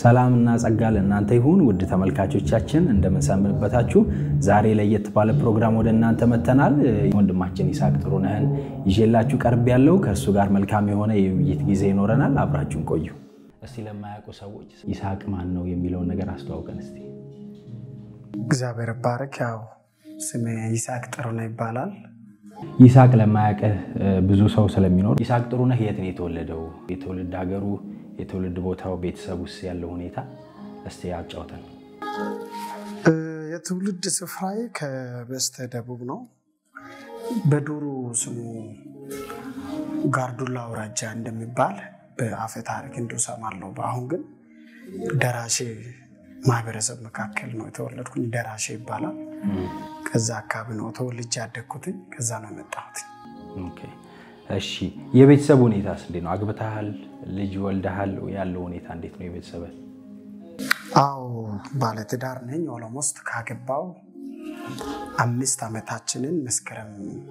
ሰላምና ጸጋ ለእናንተ ይሁን ውድ ተመልካቾቻችን፣ እንደምንሰምንበታችሁ። ዛሬ ለየት ባለ ፕሮግራም ወደ እናንተ መጥተናል። ወንድማችን ይስሐቅ ጥሩነህን ይዤላችሁ ቀርብ ያለው ከእሱ ጋር መልካም የሆነ የውይይት ጊዜ ይኖረናል። አብራችሁን ቆዩ። እስቲ ለማያውቁ ሰዎች ይስሐቅ ማን ነው የሚለውን ነገር አስተዋውቀን እስቲ። እግዚአብሔር ባረክ። ያው ስሜ ይስሐቅ ጥሩነህ ይባላል። ይስሐቅ ለማያውቅህ ብዙ ሰው ስለሚኖር ይስሐቅ ጥሩነህ የት ነው የተወለደው? የትውልድ ሀገሩ፣ የትውልድ ቦታው፣ ቤተሰብ ውስጥ ያለው ሁኔታ እስቲ አጫውተን። የትውልድ ስፍራዬ ከበስተ ደቡብ ነው። በዱሩ ስሙ ጋርዱላ አውራጃ እንደሚባል በአፈ ታሪክ እንዲሁ እሰማለሁ። በአሁን ግን ደራሼ ማህበረሰብ መካከል ነው የተወለድኩኝ። ደራሼ ይባላል። ከዛ አካባቢ ነው ተወልጄ ያደግኩትኝ። ከዛ ነው የመጣሁት። ኦኬ፣ እሺ። የቤተሰብ ሁኔታስ እንዴት ነው? አግብተሃል? ልጅ ወልደሃል? ያለው ሁኔታ እንዴት ነው የቤተሰብ? አዎ ባለትዳር ነኝ። ኦሎሞስት ካገባው አምስት ዓመታችንን መስከረም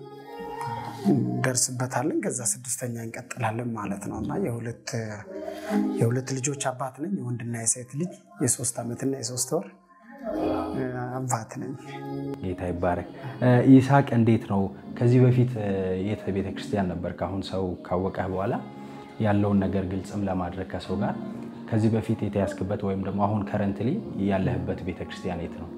ደርስበታለን። ከዛ ስድስተኛ እንቀጥላለን ማለት ነው እና የሁለት ልጆች አባት ነኝ። የወንድና የሴት ልጅ የሶስት ዓመትና የሶስት ወር አባት ነኝ። ጌታ ይባረክ። ይስሐቅ እንዴት ነው ከዚህ በፊት የት ቤተክርስቲያን ነበር? ከአሁን ሰው ካወቀህ በኋላ ያለውን ነገር ግልጽም ለማድረግ ከሰው ጋር ከዚህ በፊት የተያዝክበት ወይም ደግሞ አሁን ከረንትሊ ያለህበት ቤተክርስቲያን የት ነው?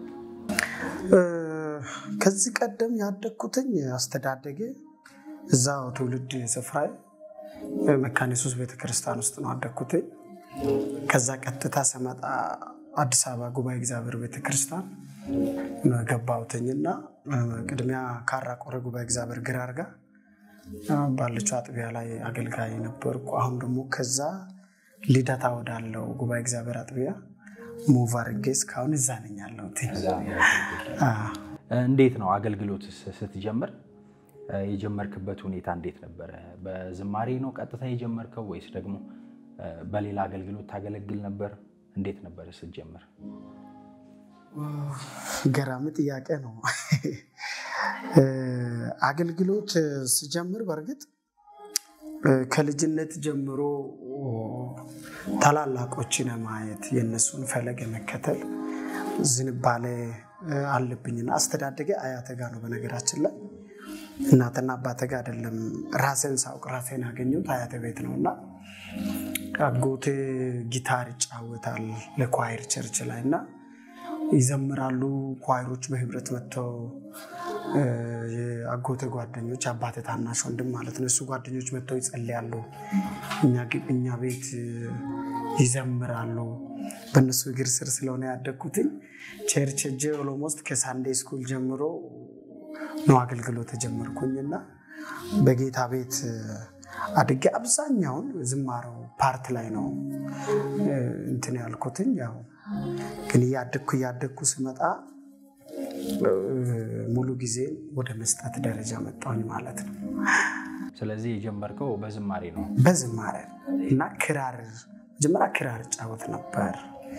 ከዚህ ቀደም ያደግኩትኝ አስተዳደጌ እዛው ትውልድ ስፍራዬ መካነ ኢየሱስ ቤተክርስቲያን ውስጥ ነው ያደግኩትኝ። ከዛ ቀጥታ ስመጣ አዲስ አበባ ጉባኤ እግዚአብሔር ቤተክርስቲያን ነው የገባሁትኝና ቅድሚያ ካራ ቆሬ ጉባኤ እግዚአብሔር ግራር ጋር ባለችው አጥቢያ ላይ አገልጋይ ነበርኩ። አሁን ደግሞ ከዛ ልደታ ወዳለው ጉባኤ እግዚአብሔር አጥቢያ ሙቭ አድርጌ እስካሁን እዛ ነኝ ያለሁት። እንዴት ነው አገልግሎት ስትጀምር የጀመርክበት ሁኔታ እንዴት ነበረ? በዝማሬ ነው ቀጥታ የጀመርከው ወይስ ደግሞ በሌላ አገልግሎት ታገለግል ነበር? እንዴት ነበር ስትጀምር? ገራሚ ጥያቄ ነው። አገልግሎት ስጀምር በእርግጥ ከልጅነት ጀምሮ ታላላቆችን ማየት የእነሱን ፈለግ የመከተል ዝንባሌ አለብኝና አስተዳደጌ አያቴ ጋ ነው። በነገራችን ላይ እናትና አባቴ ጋ አይደለም። ራሴን ሳውቅ ራሴን ያገኘሁት አያቴ ቤት ነው እና አጎቴ ጊታር ይጫወታል ለኳይር ቸርች ላይ እና ይዘምራሉ። ኳይሮች በህብረት መጥተው የአጎቴ ጓደኞች አባቴ ታናሽ ወንድም ማለት ነው። እሱ ጓደኞች መጥተው ይጸልያሉ፣ እኛ ቤት ይዘምራሉ። በእነሱ እግር ስር ስለሆነ ያደግኩትኝ ቸርች ሄጄ ኦሎሞስት ከሳንዴ ስኩል ጀምሮ ነው አገልግሎት የጀመርኩኝና በጌታ ቤት አድጌ አብዛኛውን ዝማሬው ፓርት ላይ ነው እንትን ያልኩትኝ። ያው ግን እያደግኩ እያደግኩ ስመጣ ሙሉ ጊዜ ወደ መስጠት ደረጃ መጣሁኝ ማለት ነው። ስለዚህ የጀመርከው በዝማሬ ነው? በዝማሬ እና ክራር መጀመሪያ ክራር እጫወት ነበር።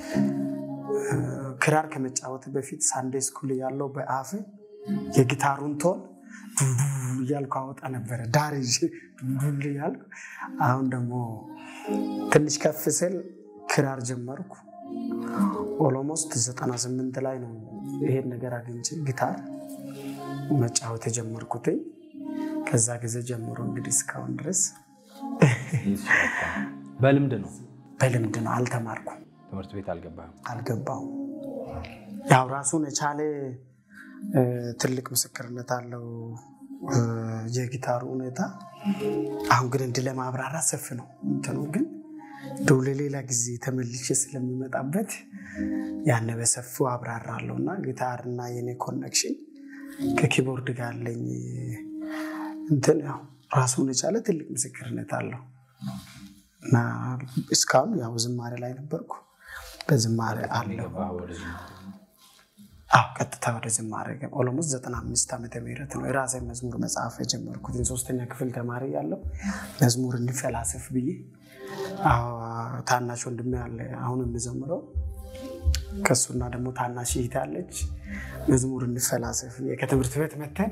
ክራር ከመጫወት በፊት ሳንዴ ስኩል ያለው በአፍ የጊታሩን ቶን እያልኩ አወጣ ነበረ ዳር ዱል እያልኩ። አሁን ደግሞ ትንሽ ከፍ ስል ክራር ጀመርኩ። ኦሎሞስት 98 ላይ ነው ይሄን ነገር አግኝቼ ጊታር መጫወት የጀመርኩትኝ። ከዛ ጊዜ ጀምሮ እንግዲህ እስካሁን ድረስ በልምድ ነው በልምድ ነው። አልተማርኩም። ትምህርት ቤት አልገባህም? አልገባሁም። ያው ራሱን የቻለ ትልቅ ምስክርነት አለው የጊታሩ ሁኔታ። አሁን ግን እንዲህ ለማብራራት ሰፊ ነው እንትኑ ግን እንደው ለሌላ ጊዜ ተመልሼ ስለሚመጣበት ያነ በሰፊው አብራራለሁ እና ጊታር እና የኔ ኮኔክሽን ከኪቦርድ ጋር አለኝ እንትን ያው ራሱን የቻለ ትልቅ ምስክርነት አለው እና እስካሁን ያው ዝማሬ ላይ ነበርኩ። በዝማሬ አለው አዎ ቀጥታ ወደ ዝማሬ ኦሎሞስት ዘጠና አምስት ዓመተ ምህረት ነው የራሴ መዝሙር መጽሐፍ የጀመርኩት። ሶስተኛ ክፍል ተማሪ ያለው መዝሙር እንዲፈላሰፍ ብዬ ታናሽ ወንድሜ ያለ አሁን የምዘምረው ከሱና ደግሞ ታናሽ እህት አለች። መዝሙር እንፈላሰፍ ከትምህርት ቤት መተን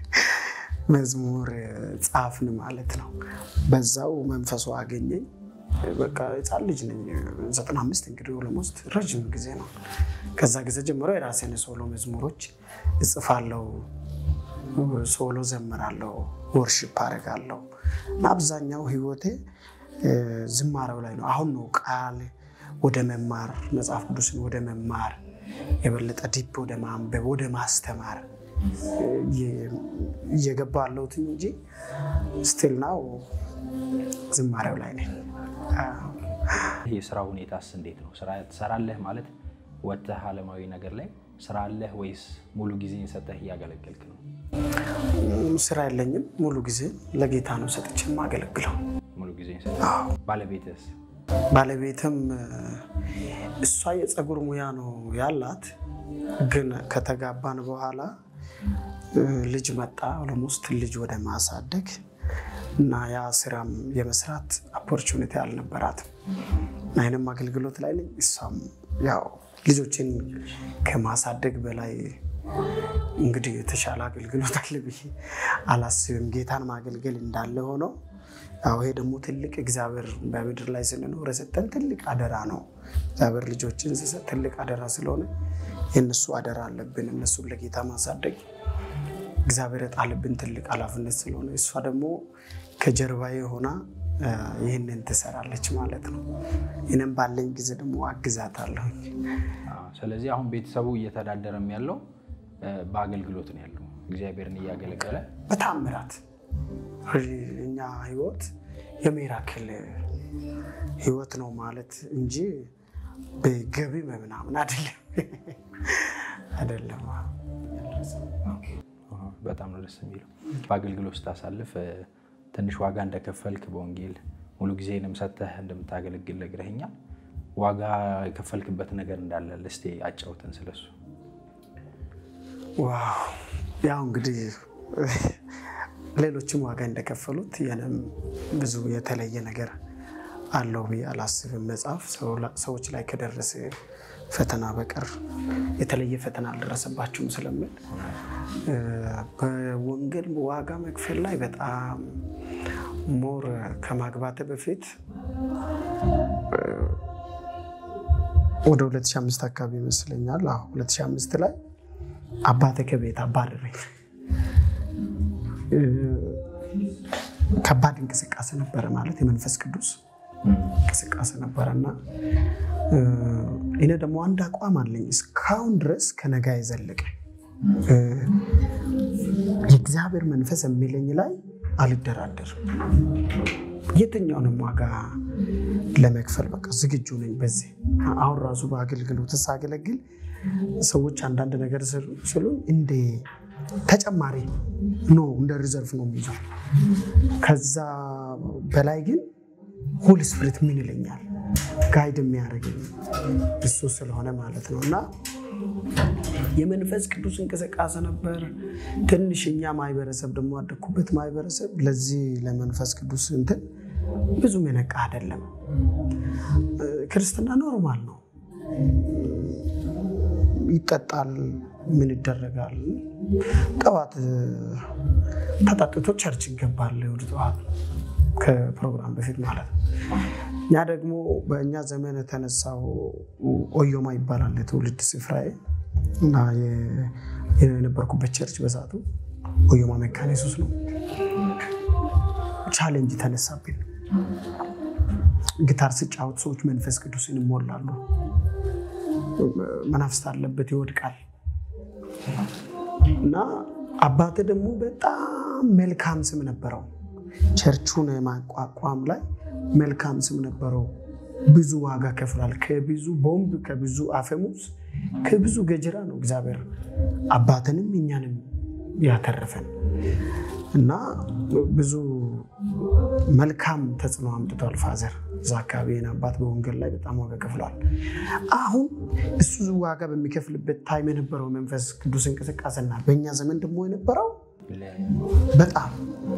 መዝሙር ጻፍን ማለት ነው። በዛው መንፈሱ አገኘኝ። በቃ ህፃን ልጅ ነኝ። ዘጠና አምስት እንግዲህ ኦልሞስት ረዥም ጊዜ ነው። ከዛ ጊዜ ጀምሮ የራሴን ሶሎ መዝሙሮች እጽፋለሁ፣ ሶሎ ዘምራለሁ፣ ወርሽፕ አደርጋለሁ እና አብዛኛው ህይወቴ ዝማሬው ላይ ነው። አሁን ነው ቃል ወደ መማር መጽሐፍ ቅዱስን ወደ መማር የበለጠ ዲፕ ወደ ማንበብ ወደ ማስተማር እየገባ ያለሁት እንጂ ስቲል ናው ዝማሬው ላይ ነኝ። የስራ ሁኔታስ እንዴት ነው? ስራ ትሰራለህ ማለት ወጥተህ አለማዊ ነገር ላይ ስራ አለህ ወይስ ሙሉ ጊዜ ሰጠህ እያገለገልክ ነው? ስራ የለኝም። ሙሉ ጊዜ ለጌታ ነው ሰጥቼ የማገለግለው። ሙሉ ጊዜ ባለቤትስ? ባለቤትም እሷ የፀጉር ሙያ ነው ያላት፣ ግን ከተጋባን በኋላ ልጅ መጣ። ኦልሞስት ልጅ ወደ ማሳደግ እና ያ ስራም የመስራት ኦፖርቹኒቲ አልነበራትም። አይንም አገልግሎት ላይ ነኝ። እሷም ያው ልጆችን ከማሳደግ በላይ እንግዲህ የተሻለ አገልግሎት አለ ብዬ አላስብም። ጌታን ማገልገል እንዳለ ሆነው ያው ይሄ ደግሞ ትልቅ እግዚአብሔር በምድር ላይ ስንኖር የሰጠን ትልቅ አደራ ነው። እግዚአብሔር ልጆችን ሲሰጥ ትልቅ አደራ ስለሆነ የእነሱ አደራ አለብን። እነሱን ለጌታ ማሳደግ እግዚአብሔር የጣልብን ትልቅ ኃላፊነት ስለሆነ እሷ ደግሞ ከጀርባዬ ሆና ይህንን ትሰራለች ማለት ነው። ይህንም ባለኝ ጊዜ ደግሞ አግዛታለሁ። ስለዚህ አሁን ቤተሰቡ እየተዳደረም ያለው በአገልግሎት ነው ያለው፣ እግዚአብሔርን እያገለገለ በታምራት እኛ ህይወት የሚራክል ህይወት ነው ማለት እንጂ በገቢ ምናምን አይደለም አይደለም። በጣም ነው ደስ የሚለው። በአገልግሎት ስታሳልፍ ትንሽ ዋጋ እንደከፈልክ በወንጌል ሙሉ ጊዜንም ሰጥተህ እንደምታገለግል ነግረኸኛል። ዋጋ የከፈልክበት ነገር እንዳለ እስኪ አጫውተን ስለሱ። ዋው ያው እንግዲህ ሌሎችም ዋጋ እንደከፈሉት የንም ብዙ የተለየ ነገር አለው ብዬ አላስብም። መጽሐፍ ሰዎች ላይ ከደረሰ ፈተና በቀር የተለየ ፈተና አልደረሰባችሁም ስለምል በወንጌል ዋጋ መክፈል ላይ በጣም ሞር ከማግባቴ በፊት ወደ 2005 አካባቢ ይመስለኛል። 2005 ላይ አባቴ ከቤት አባረረኝ። ከባድ እንቅስቃሴ ነበረ ማለት የመንፈስ ቅዱስ እንቅስቃሴ ነበረ እና እኔ ደግሞ አንድ አቋም አለኝ እስካሁን ድረስ ከነጋ የዘለቀ የእግዚአብሔር መንፈስ የሚለኝ ላይ አልደራደርም። የትኛውንም ዋጋ ለመክፈል በቃ ዝግጁ ነኝ። በዚህ አሁን ራሱ በአገልግሎት ሳገለግል ሰዎች አንዳንድ ነገር ስሉ እንደ ተጨማሪ ኖ እንደ ሪዘርቭ ነው የሚይዘው። ከዛ በላይ ግን ሆሊ ስፕሪት ምን ይለኛል ጋይድ የሚያደርገኝ እሱ ስለሆነ ማለት ነው እና የመንፈስ ቅዱስ እንቅስቃሴ ነበር። ትንሽ እኛ ማህበረሰብ ደግሞ አደግኩበት ማህበረሰብ ለዚህ ለመንፈስ ቅዱስ እንትን ብዙም የነቃ አይደለም። ክርስትና ኖርማል ነው፣ ይጠጣል፣ ምን ይደረጋል። ጠዋት ተጠጥቶ ቸርች ይገባል፣ እሑድ ጠዋት ከፕሮግራም በፊት ማለት ነው። እኛ ደግሞ በእኛ ዘመን የተነሳው ኦዮማ ይባላል የትውልድ ስፍራዬ እና የነበርኩበት ቸርች በሰዓቱ ኦዮማ መካነ ኢየሱስ ነው። ቻሌንጅ ተነሳብኝ። ጊታር ስጫወት ሰዎች መንፈስ ቅዱስን ይሞላሉ። መናፍስት አለበት ይወድቃል። እና አባቴ ደግሞ በጣም መልካም ስም ነበረው። ቸርቹን የማቋቋም ላይ መልካም ስም ነበረው። ብዙ ዋጋ ከፍሏል። ከብዙ ቦምብ፣ ከብዙ አፈሙዝ፣ ከብዙ ገጀራ ነው እግዚአብሔር አባትንም እኛንም ያተረፈን እና ብዙ መልካም ተጽዕኖ አምጥቷል። ፋዘር እዛ አካባቢ አባት በወንጌል ላይ በጣም ዋጋ ከፍሏል። አሁን እሱ ዋጋ በሚከፍልበት ታይም የነበረው መንፈስ ቅዱስ እንቅስቃሴና በእኛ ዘመን ደግሞ የነበረው በጣም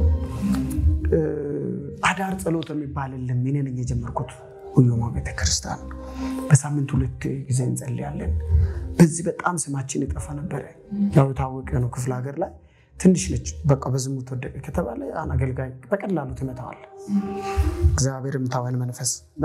አዳር ጸሎት የሚባል የለም። እኔ ነኝ የጀመርኩት ኦዮማ ቤተክርስቲያን። በሳምንት ሁለት ጊዜ እንጸልያለን። በዚህ በጣም ስማችን የጠፋ ነበረ። ያው የታወቀ ነው ክፍለ ሀገር ላይ ትንሽ ነች። በቃ በዝሙት ወደቀ ከተባለ ያን አገልጋይ በቀላሉ ትመታዋል። እግዚአብሔር ምታወን መንፈስ እና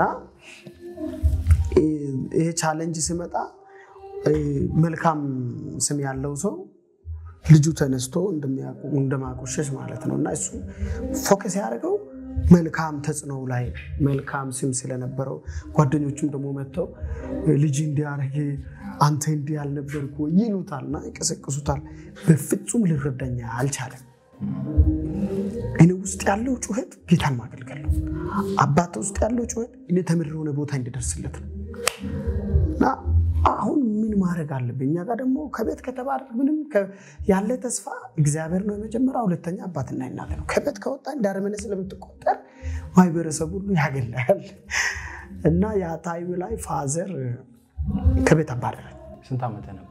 ይሄ ቻሌንጅ ሲመጣ መልካም ስም ያለው ሰው ልጁ ተነስቶ እንደማቆሸሽ ማለት ነው እና እሱ ፎከስ ያደርገው መልካም ተጽዕኖ ላይ መልካም ስም ስለነበረው ጓደኞቹም ደግሞ መጥተው ልጅ እንዲያደርግ አንተ እንዲህ ያልነበርኩ ይሉታልና ይቀሰቅሱታል። በፍጹም ሊረዳኝ አልቻለም። እኔ ውስጥ ያለው ጩኸት ጌታን ማገልገል ነው። አባት ውስጥ ያለው ጩኸት እኔ ተምር የሆነ ቦታ እንዲደርስለት ነው እና አሁን ምን ማድረግ አለብኝ? እኛ ጋር ደግሞ ከቤት ከተባረ ምንም ያለ ተስፋ እግዚአብሔር ነው የመጀመሪያ፣ ሁለተኛ አባትና እናት ነው። ከቤት ከወጣ እንዳረመነ ስለምትቆጠር ማህበረሰብ ሁሉ ያገላል እና ያ ታይም ላይ ፋዘር ከቤት አባረረ። ስንት ዓመት ነበር?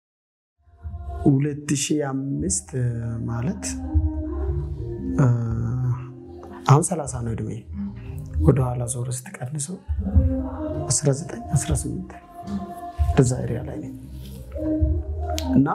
ሁለት ሺህ አምስት ማለት አሁን ሰላሳ ነው እድሜ። ወደኋላ ዞር ስትቀንሰው 19 18 እንደዛ ኤሪያ ላይ ነኝ እና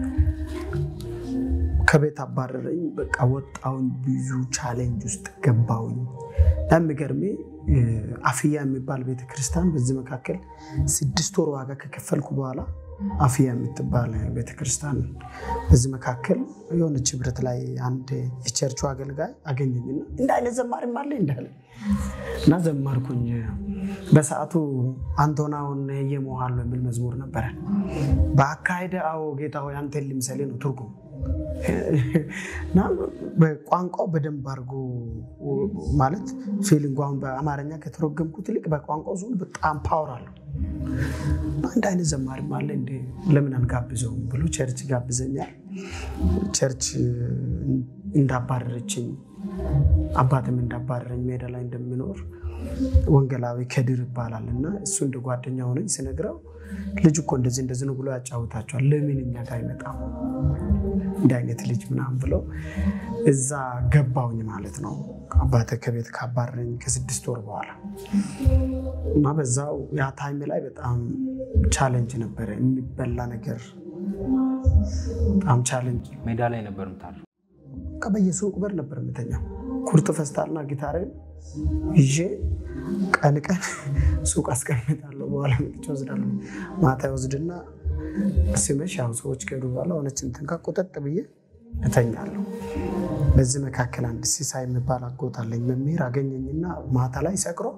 ከቤት አባረረኝ። በቃ ወጣውኝ፣ ብዙ ቻሌንጅ ውስጥ ገባውኝ። የሚገርሜ አፍያ የሚባል ቤተክርስቲያን በዚህ መካከል ስድስት ወር ዋጋ ከከፈልኩ በኋላ አፍያ የምትባል ቤተክርስቲያን በዚህ መካከል የሆነች ህብረት ላይ አንድ የቸርቹ አገልጋይ አገኘኝና እንደ አይነት ዘማሪም አለ እንዳለ እና ዘማርኩኝ። በሰዓቱ አንቶናውን የሞሃሉ የሚል መዝሙር ነበረ። በአካሄደ አዎ ጌታ ሆይ አንተን ልምሰሌ ነው ትርጉም እና በቋንቋው በደንብ አድርጎ ማለት ፊሊንግ አሁን በአማርኛ ከተረጎምኩት ይልቅ በቋንቋው ዞን በጣም ፓወር አለው። አንድ አይነት ዘማሪም አለ እንደ ለምን አንጋብዘውም ብሎ ቸርች ጋብዘኛል። ቸርች እንዳባረረችኝ አባትም እንዳባረረኝ ሜዳ ላይ እንደሚኖር ወንጌላዊ ከድር ይባላል እና እሱ እንደ ጓደኛ ሆነኝ ስነግረው ልጅ እኮ እንደዚህ እንደዚህ ነው ብሎ ያጫውታቸዋል። ለምን እኛ ጋር አይመጣም እንዲህ አይነት ልጅ ምናምን ብለው እዛ ገባውኝ ማለት ነው። አባተ ከቤት ካባረረኝ ከስድስት ወር በኋላ እና በዛው ያ ታይም ላይ በጣም ቻሌንጅ ነበረ። የሚበላ ነገር በጣም ቻሌንጅ። ሜዳ ላይ ነበር የምታድረው? በየሱቅ በር ነበር የምተኛው። ኩርት ፈስታልና ጊታሬን ይዤ ቀን ቀን ሱቅ አስቀምጣለሁ። በኋላ መጥቼ ወስዳለሁ። ማታ ወስድና ሲመሽ ያው ሰዎች ከሄዱ በኋላ ሆነች እንትን ቁጠጥ ብዬ እተኛለሁ። በዚህ መካከል አንድ ሲሳይ የሚባል አጎት አለኝ። መምህር አገኘኝና ማታ ላይ ሰክሮ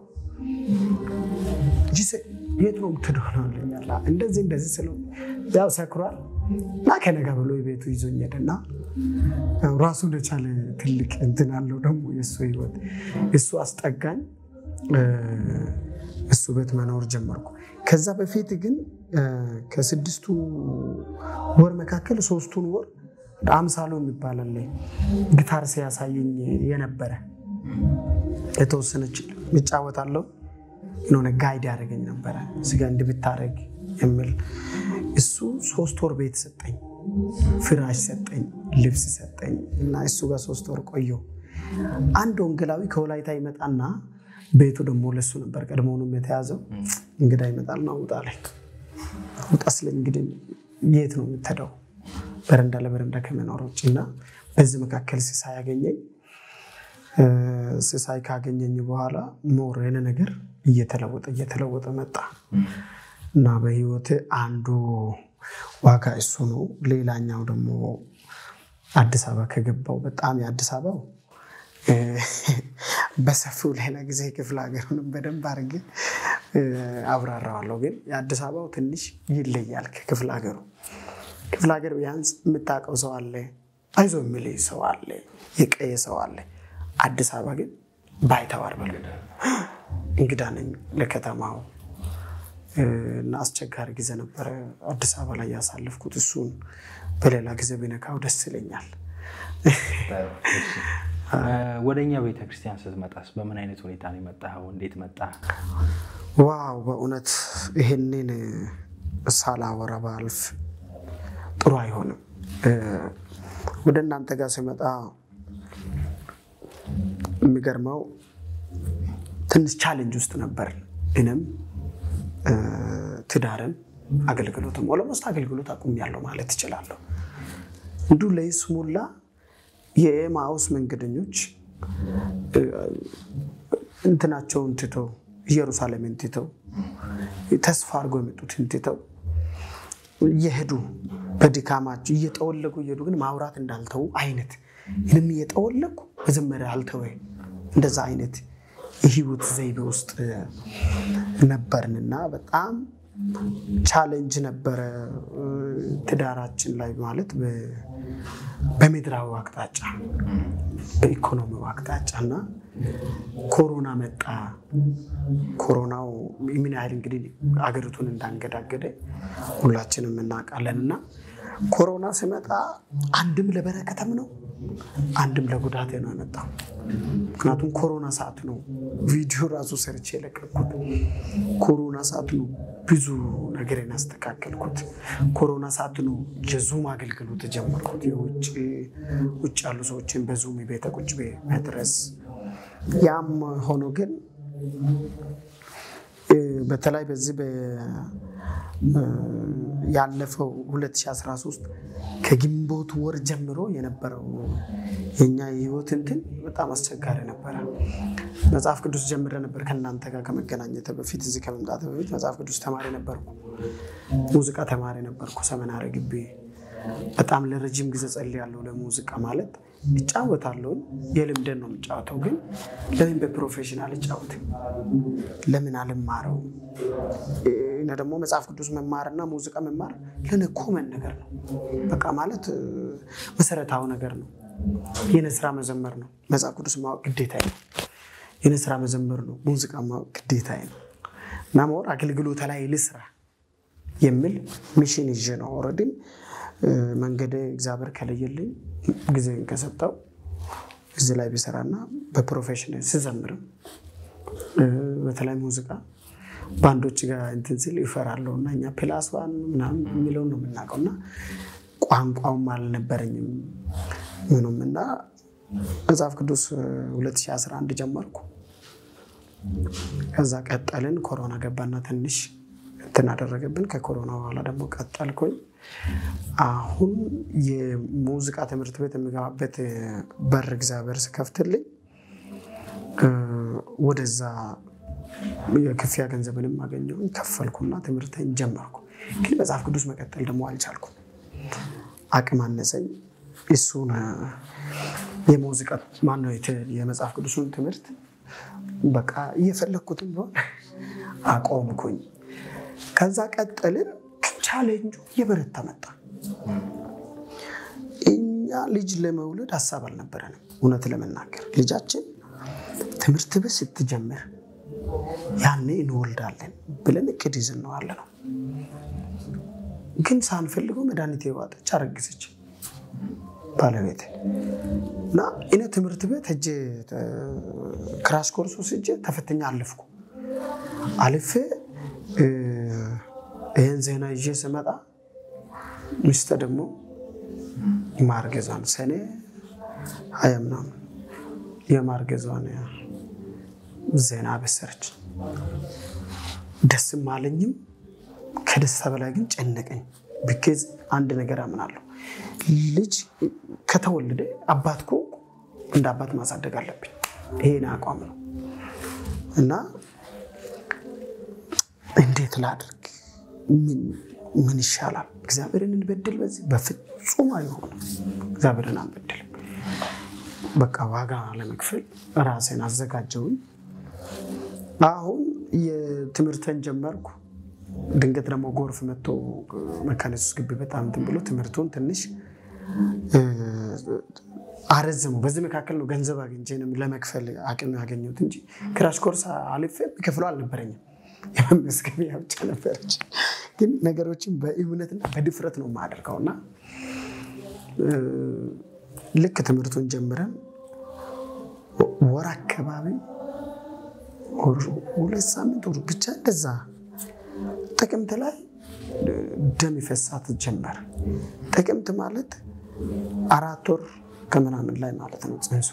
የት ነው የምትደሆነልኛል እንደዚህ እንደዚህ ስለ ያው ሰክሯል እና ከነጋ ብሎ የቤቱ ይዞኝ ሄደና ራሱን የቻለ ትልቅ እንትን አለው ደግሞ የእሱ ህይወት እሱ አስጠጋኝ። እሱ ቤት መኖር ጀመርኩ። ከዛ በፊት ግን ከስድስቱ ወር መካከል ሶስቱን ወር አምሳሎ የሚባላለ ጊታር ሲያሳየኝ የነበረ የተወሰነች ይጫወታለሁ የሆነ ጋይድ ያደረገኝ ነበረ ስጋ እንዲህ ብታደርግ የሚል እሱ ሶስት ወር ቤት ሰጠኝ፣ ፍራሽ ሰጠኝ፣ ልብስ ሰጠኝ እና እሱ ጋር ሶስት ወር ቆየሁ። አንድ ወንጌላዊ ከወላይታ ይመጣና ቤቱ ደግሞ ለሱ ነበር ቀድሞውንም የተያዘው። እንግዳ ይመጣልና ውጣ ላይ ውጣ ስለኝ እንግዲህ የት ነው የምትሄደው? በረንዳ ለበረንዳ ከመኖር ውጭ እና በዚህ መካከል ሲሳይ ያገኘኝ ሲሳይ ካገኘኝ በኋላ ሞር የሆነ ነገር እየተለወጠ እየተለወጠ መጣ እና በህይወት አንዱ ዋጋ እሱ ነው። ሌላኛው ደግሞ አዲስ አበባ ከገባው በጣም የአዲስ አበባው በሰፊው ሌላ ጊዜ ክፍለ ሀገሩንም በደንብ አድርጌ አብራራዋለሁ። ግን የአዲስ አበባው ትንሽ ይለያል ከክፍለ ሀገሩ። ክፍለ ሀገር ቢያንስ የምታውቀው ሰው አለ፣ አይዞ የሚል ሰው አለ፣ የቀየ ሰው አለ። አዲስ አበባ ግን ባይተዋር በሉ እንግዳ ነኝ ለከተማው እና አስቸጋሪ ጊዜ ነበረ አዲስ አበባ ላይ ያሳለፍኩት። እሱን በሌላ ጊዜ ቢነካው ደስ ይለኛል። ወደ እኛ ቤተክርስቲያን ስትመጣስ በምን አይነት ሁኔታ ነው የመጣኸው? እንዴት መጣ? ዋው በእውነት ይሄንን ሳላወራ ባልፍ ጥሩ አይሆንም። ወደ እናንተ ጋር ሲመጣ የሚገርመው ትንሽ ቻሌንጅ ውስጥ ነበር። እኔም ትዳርም አገልግሎትም ኦሎሞስት አገልግሎት አቁሜያለሁ ማለት እችላለሁ። እንዲሁ ለይስሙላ የኤማውስ መንገደኞች እንትናቸውን ትተው ኢየሩሳሌምን ትተው ተስፋ አድርገው የመጡትን ትተው እየሄዱ በድካማቸው እየጠወለጉ እየሄዱ ግን ማውራት እንዳልተዉ አይነት ይህንም እየጠወለጉ መጀመሪያ አልተወ እንደዛ አይነት የህይወት ዘይቤ ውስጥ ነበርንና በጣም ቻሌንጅ ነበረ ትዳራችን ላይ ማለት በምድራዊ አቅጣጫ በኢኮኖሚው አቅጣጫ እና ኮሮና መጣ። ኮሮናው ምን ያህል እንግዲህ አገሪቱን እንዳንገዳገደ ሁላችንም እናውቃለን እና ኮሮና ሲመጣ አንድም ለበረከተም ነው፣ አንድም ለጉዳት ነው የመጣው። ምክንያቱም ኮሮና ሰዓት ነው ቪዲዮ ራሱ ሰርቼ የለቀኩት። ኮሮና ሰዓት ነው ብዙ ነገር ያስተካከልኩት። ኮሮና ሰዓት ነው የዙም አገልግሎት ጀመርኩት። የውጭ ውጭ ያሉ ሰዎችን በዙም ቤተ ቁጭ መድረስ። ያም ሆኖ ግን በተለይ በዚህ ያለፈው 2013 ከግንቦት ወር ጀምሮ የነበረው የኛ የህይወት እንትን በጣም አስቸጋሪ ነበረ። መጽሐፍ ቅዱስ ጀምረ ነበር ከእናንተ ጋር ከመገናኘት በፊት እዚህ ከመምጣት በፊት መጽሐፍ ቅዱስ ተማሪ ነበርኩ፣ ሙዚቃ ተማሪ ነበርኩ ሰመናሪ ግቢ። በጣም ለረጅም ጊዜ ጸልያለሁ ለሙዚቃ ማለት እጫወታለሁ፣ የልምደን ነው የምጫወተው። ግን ለምን በፕሮፌሽናል እጫወት ለምን አልማረው? እና ደግሞ መጽሐፍ ቅዱስ መማርና ሙዚቃ መማር ለእኔ ኮመን ነገር ነው። በቃ ማለት መሰረታዊ ነገር ነው። የኔ ስራ መዘመር ነው። መጽሐፍ ቅዱስ ማወቅ ግዴታ ነው። የኔ ስራ መዘመር ነው። ሙዚቃ ማወቅ ግዴታ ነው። እና መወር አገልግሎት ላይ ልስራ የሚል ሚሽን ይዤ ነው ኦልሬዲ መንገድ እግዚአብሔር ከለየልኝ ጊዜ ከሰጠው እዚህ ላይ ቢሰራና በፕሮፌሽን ስዘምርም በተለይ ሙዚቃ ባንዶች ጋር እንትን ስል ይፈራለሁ እና እኛ ፕላስ ዋን ምናምን የሚለውን ነው የምናውቀው እና ቋንቋውም አልነበረኝም ምኑም እና መጽሐፍ ቅዱስ 2011 ጀመርኩ። ከዛ ቀጠልን። ኮሮና ገባና ትንሽ እንትን አደረገብን። ከኮሮና በኋላ ደግሞ ቀጠልኩኝ። አሁን የሙዚቃ ትምህርት ቤት የሚገባበት በር እግዚአብሔር ስከፍትልኝ ወደዛ የክፍያ ገንዘብንም አገኘሁኝ ከፈልኩና ትምህርትን ጀመርኩ። ግን መጽሐፍ ቅዱስ መቀጠል ደግሞ አልቻልኩም። አቅም አነሰኝ። እሱን የሙዚቃ ማነው የመጽሐፍ ቅዱሱን ትምህርት በቃ እየፈለግኩትም ቢሆን አቆምኩኝ። ከዛ ቀጠልን። ቻሌንጁ የበረታ መጣ። እኛ ልጅ ለመውለድ ሀሳብ አልነበረንም። እውነት ለመናገር ልጃችን ትምህርት ቤት ስትጀምር ያኔ እንወልዳለን ብለን እቅድ ይዘን ነው ያለ ነው። ግን ሳንፈልገው መድኃኒት የዋጠች አረግዘች ባለቤት እና እኔ ትምህርት ቤት ሄጄ ክራሽ ኮርስ ወስጄ ተፈተኛ አለፍኩ። አልፌ ይህን ዜና ይዤ ስመጣ ሚስተ ደግሞ ማርገዟን ሰኔ ሀያ ምናምን የማርገዟን ዜና አበሰረች። ደስም አለኝም ከደስታ በላይ ግን ጨነቀኝ። ብኬዝ አንድ ነገር አምናለሁ፣ ልጅ ከተወለደ አባት እኮ እንደ አባት ማሳደግ አለብኝ። ይሄን አቋም ነው እና እንዴት ላድርግ? ምን ይሻላል? እግዚአብሔርን እንበድል? በዚህ በፍጹም አይሆንም። እግዚአብሔርን አንበድልም። በቃ ዋጋ ለመክፈል ራሴን አዘጋጀውኝ። አሁን የትምህርትን ጀመርኩ። ድንገት ደግሞ ጎርፍ መጥቶ መካነ ኢየሱስ ግቢ በጣም እንትን ብሎ ትምህርቱን ትንሽ አረዘሙ። በዚህ መካከል ነው ገንዘብ አግኝቼ ለመክፈል አቅም ያገኘሁት እንጂ ክራሽ ኮርስ አልፌ የሚከፍለው አልነበረኝም። የመመስገቢያ ብቻ ነበረች። ግን ነገሮችን በእምነትና በድፍረት ነው የማደርገው እና ልክ ትምህርቱን ጀምረን ወር አካባቢ ሁለት ሳምንት ወር ብቻ እንደዛ ጥቅምት ላይ ደም ይፈሳት ጀመር። ጥቅምት ማለት አራት ወር ከምናምን ላይ ማለት ነው ጽንሱ።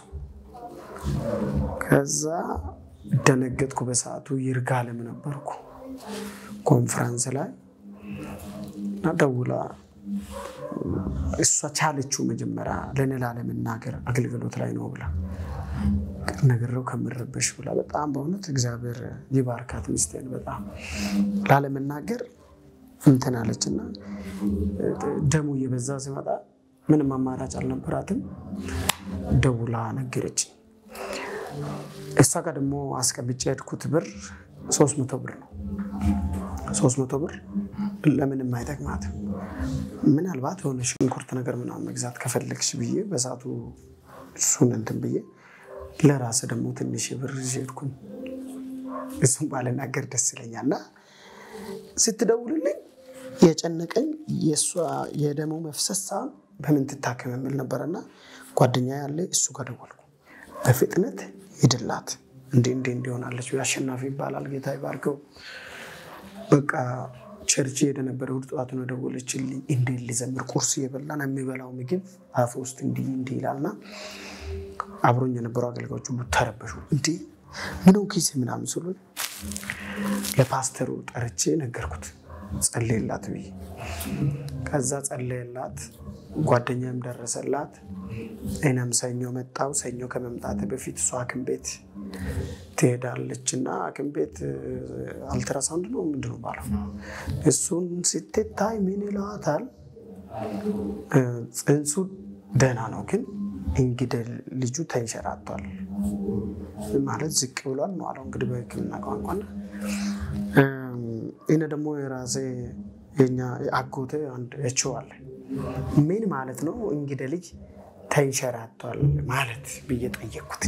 ከዛ ደነገጥኩ። በሰዓቱ ይርጋለም ነበርኩ ኮንፈረንስ ላይ እና ደውላ እሷ ቻለችው መጀመሪያ ለእኔ ላለመናገር አገልግሎት ላይ ነው ብላ ነግሬው ከምረበሽ ብላ በጣም በእውነት እግዚአብሔር ይባርካት ሚስቴን በጣም ላለመናገር እንትን አለች እና ደሙ እየበዛ ሲመጣ ምንም አማራጭ አልነበራትም። ደውላ ነገረች። እሷ ጋር ደግሞ አስቀምጬ የሄድኩት ብር ሶስት መቶ ብር ነው። ሶስት መቶ ብር ለምንም አይጠቅማትም። ምናልባት የሆነ ሽንኩርት ነገር ምናምን መግዛት ከፈለግሽ ብዬ በሰዓቱ እሱን እንትን ብዬ ለራስ ደግሞ ትንሽ ብር ይዤ ሄድኩኝ። እሱም ባልናገር ደስ ይለኛል እና ስትደውልልኝ የጨነቀኝ የእሷ የደሞ መፍሰስ ሳይሆን በምን ትታከም የሚል ነበረና ጓደኛ ያለ እሱ ጋር ደወልኩ። በፍጥነት ሂድላት እንዲ እንዲ እንዲሆናለች አሸናፊ ይባላል ጌታ ይባርከው። በቃ ቸርች ሄደ ነበረ እሑድ ጠዋት ነው ደወለችልኝ። እንዴት ሊዘምር ቁርስ እየበላን የሚበላው ምግብ አፍ ውስጥ እንዲህ እንዲህ ይላልና አብሮኝ የነበሩ አገልጋዮች ሁሉ ተረበሹ። እንዲ ምነው ኪሴ ምናምን ስሉ ለፓስተሩ ጠርቼ ነገርኩት። ጸለየላት ብዬ ከዛ ጸለየላት። ጓደኛም ደረሰላት። እኔም ሰኞ መጣው። ሰኞ ከመምጣት በፊት እሷ ሐኪም ቤት ትሄዳለች እና ሐኪም ቤት አልትራሳውንድ ነው ምንድን ነው ባለው እሱን ስትታይ ምን ይለዋታል? ጽንሱ ደህና ነው ግን እንግዲህ ልጁ ተንሸራቷል ማለት ዝቅ ብሏል ነው አለው እንግዲህ በሕክምና ቋንቋና እኔ ደግሞ የራሴ የኛ አጎቴ አንድ እችው አለ ምን ማለት ነው እንግዲህ ልጅ ተንሸራቷል ማለት ብዬ ጠየቅኩት።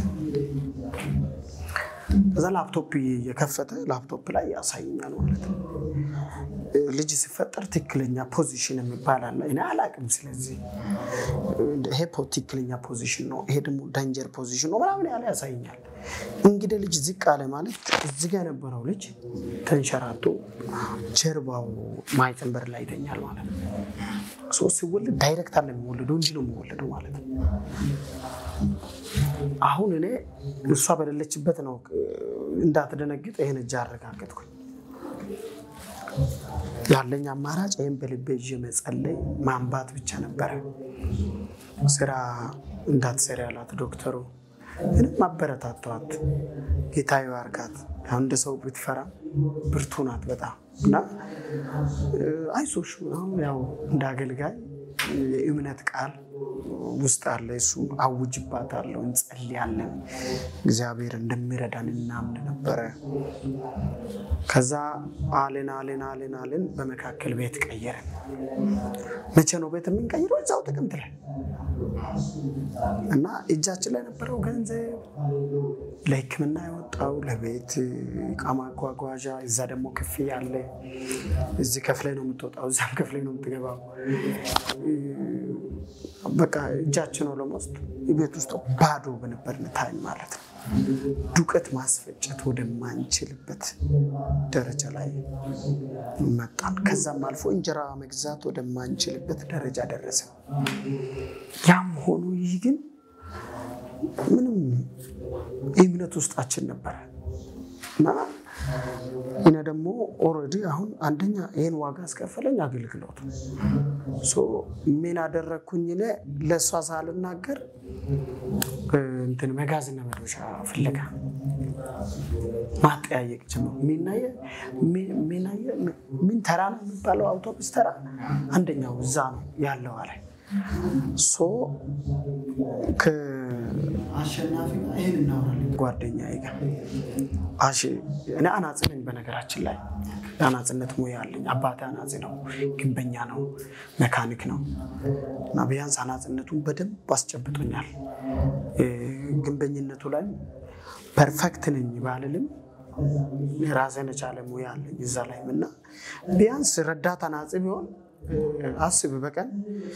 ከዛ ላፕቶፕ የከፈተ ላፕቶፕ ላይ ያሳይኛል ማለት ነው። ልጅ ሲፈጠር ትክክለኛ ፖዚሽን የሚባል አለ። እኔ አላቅም። ስለዚህ ይሄ ትክክለኛ ፖዚሽን ነው፣ ይሄ ደግሞ ዳንጀር ፖዚሽን ነው ምናምን ያለ ያሳይኛል። እንግዲህ ልጅ ዝቅ አለ ማለት እዚህ ጋ የነበረው ልጅ ተንሸራቶ ጀርባው ማይተንበር ላይ ይተኛል ማለት ነው። ሶስት ሲወለድ ዳይሬክት አለ የሚወለደው እንጂ ነው የሚወለደው ማለት ነው። አሁን እኔ እሷ በሌለችበት ነው እንዳትደነግጥ ይህን እጅ አረጋገጥኩኝ። ያለኝ አማራጭ ይህም በልቤ ይዤ መጸለይ ማንባት ብቻ ነበረ። ስራ እንዳትሰሪ ያላት ዶክተሩ ምንም አበረታተዋት። ጌታ ይባርካት። ያው እንደ ሰው ብትፈራ ብርቱ ናት በጣም እና አይዞሽ አሁን ያው እንደ አገልጋይ የእምነት ቃል ውስጥ አለ። እሱ አውጅባታለሁ፣ እንጸልያለን፣ እግዚአብሔር እንደሚረዳን እናምን ነበረ። ከዛ አለን አለን አለን አለን። በመካከል ቤት ቀየረን። መቼ ነው ቤት የምንቀይረው? እዛው ጥቅምት ላይ እና እጃችን ላይ የነበረው ገንዘብ ለሕክምና የወጣው ለቤት እቃ ማጓጓዣ፣ እዛ ደግሞ ክፍያ አለ። እዚህ ከፍለ ነው የምትወጣው፣ እዛም ከፍለ ነው የምትገባው። በቃ እጃችን ነው ለመውሰድ ቤት ውስጥ ባዶ በነበርን ታይም ማለት ነው። ዱቄት ማስፈጨት ወደማንችልበት ደረጃ ላይ መጣን። ከዛም አልፎ እንጀራ መግዛት ወደማንችልበት ደረጃ ደረሰ። ያም ሆኖ ይህ ግን ምንም እምነት ውስጣችን ነበረ እና እኔ ደግሞ ኦልሬዲ አሁን አንደኛ ይህን ዋጋ አስከፈለኝ አገልግሎት ምን አደረግኩኝ? እኔ ለእሷ ሳልናገር እንትን መጋዝና መዶሻ ፍለጋ ማጠያየቅ ጀመሩ። ምን ተራ ነው የሚባለው? አውቶቡስ ተራ አንደኛው እዛ ነው ያለው አለ ሶ ከአሸናፊ ጋር ይህን እናወራለን። ጓደኛዬ ጋር አሽ እኔ አናጺ ነኝ። በነገራችን ላይ የአናጺነት ሙያ አለኝ። አባቴ አናጺ ነው፣ ግንበኛ ነው፣ መካኒክ ነው እና ቢያንስ አናጺነቱን በደንብ አስጨብጦኛል። ግንበኝነቱ ላይ ፐርፌክት ነኝ ባልልም ራሴን የቻለ ሙያ አለኝ እዛ ላይም እና ቢያንስ ረዳት አናጺ ቢሆን አስብ በቀን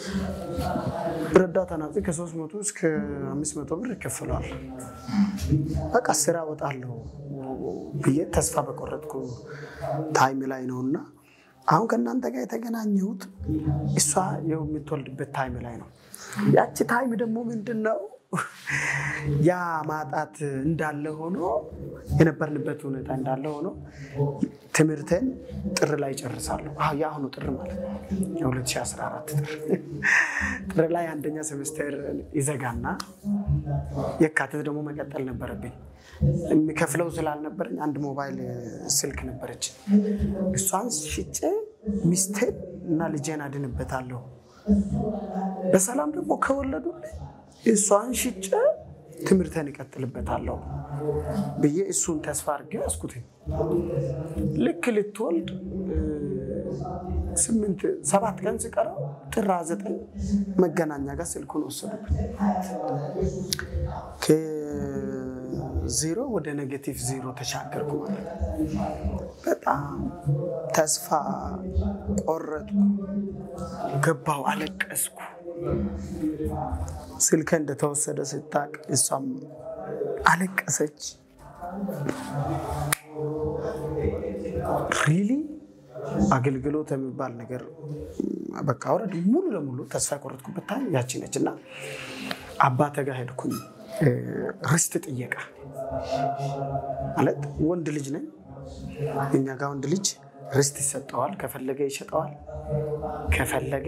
ረዳት አናጺ ከሶስት መቶ እስከ አምስት መቶ ብር ይከፍለዋል። በቃ ስራ ወጣለሁ ብዬ ተስፋ በቆረጥኩ ታይም ላይ ነው እና አሁን ከእናንተ ጋር የተገናኘሁት እሷ የምትወልድበት ታይም ላይ ነው። ያቺ ታይም ደግሞ ምንድን ነው ያ ማጣት እንዳለ ሆኖ የነበርንበት ሁኔታ እንዳለ ሆኖ ትምህርትን ጥር ላይ ጨርሳለሁ። የአሁኑ ጥር ማለት ነው የ2014 ጥር ጥር ላይ አንደኛ ሴሜስተር ይዘጋና የካቲት ደግሞ መቀጠል ነበረብኝ። የሚከፍለው ስላልነበረኝ አንድ ሞባይል ስልክ ነበረች። እሷን ሽጬ ሚስቴን እና ልጄን አድንበታለሁ። በሰላም ደግሞ ከወለዱልኝ እሷን ሽጬ ትምህርቴን እቀጥልበታለሁ ብዬ እሱን ተስፋ አድርጌ ያዝኩትኝ። ልክ ልትወልድ ስምንት ሰባት ቀን ሲቀረው ጥር ዘጠኝ መገናኛ ጋር ስልኩን ወሰዱብኝ። ከዜሮ ወደ ኔጌቲቭ ዜሮ ተሻገርኩ ማለት ነው። በጣም ተስፋ ቆረጥኩ፣ ገባው፣ አለቀስኩ። ስልከ እንደተወሰደ ስታቅ እሷም አለቀሰች። ሪሊ አገልግሎት የሚባል ነገር በቃ ወረድ ሙሉ ለሙሉ ተስፋ የቆረጥኩበት ታይም ያቺ ነች እና አባተ ጋር ሄድኩኝ። ርስት ጥየቃ ማለት ወንድ ልጅ ነኝ። እኛ ጋር ወንድ ልጅ ርስት ይሰጠዋል። ከፈለገ ይሸጠዋል፣ ከፈለገ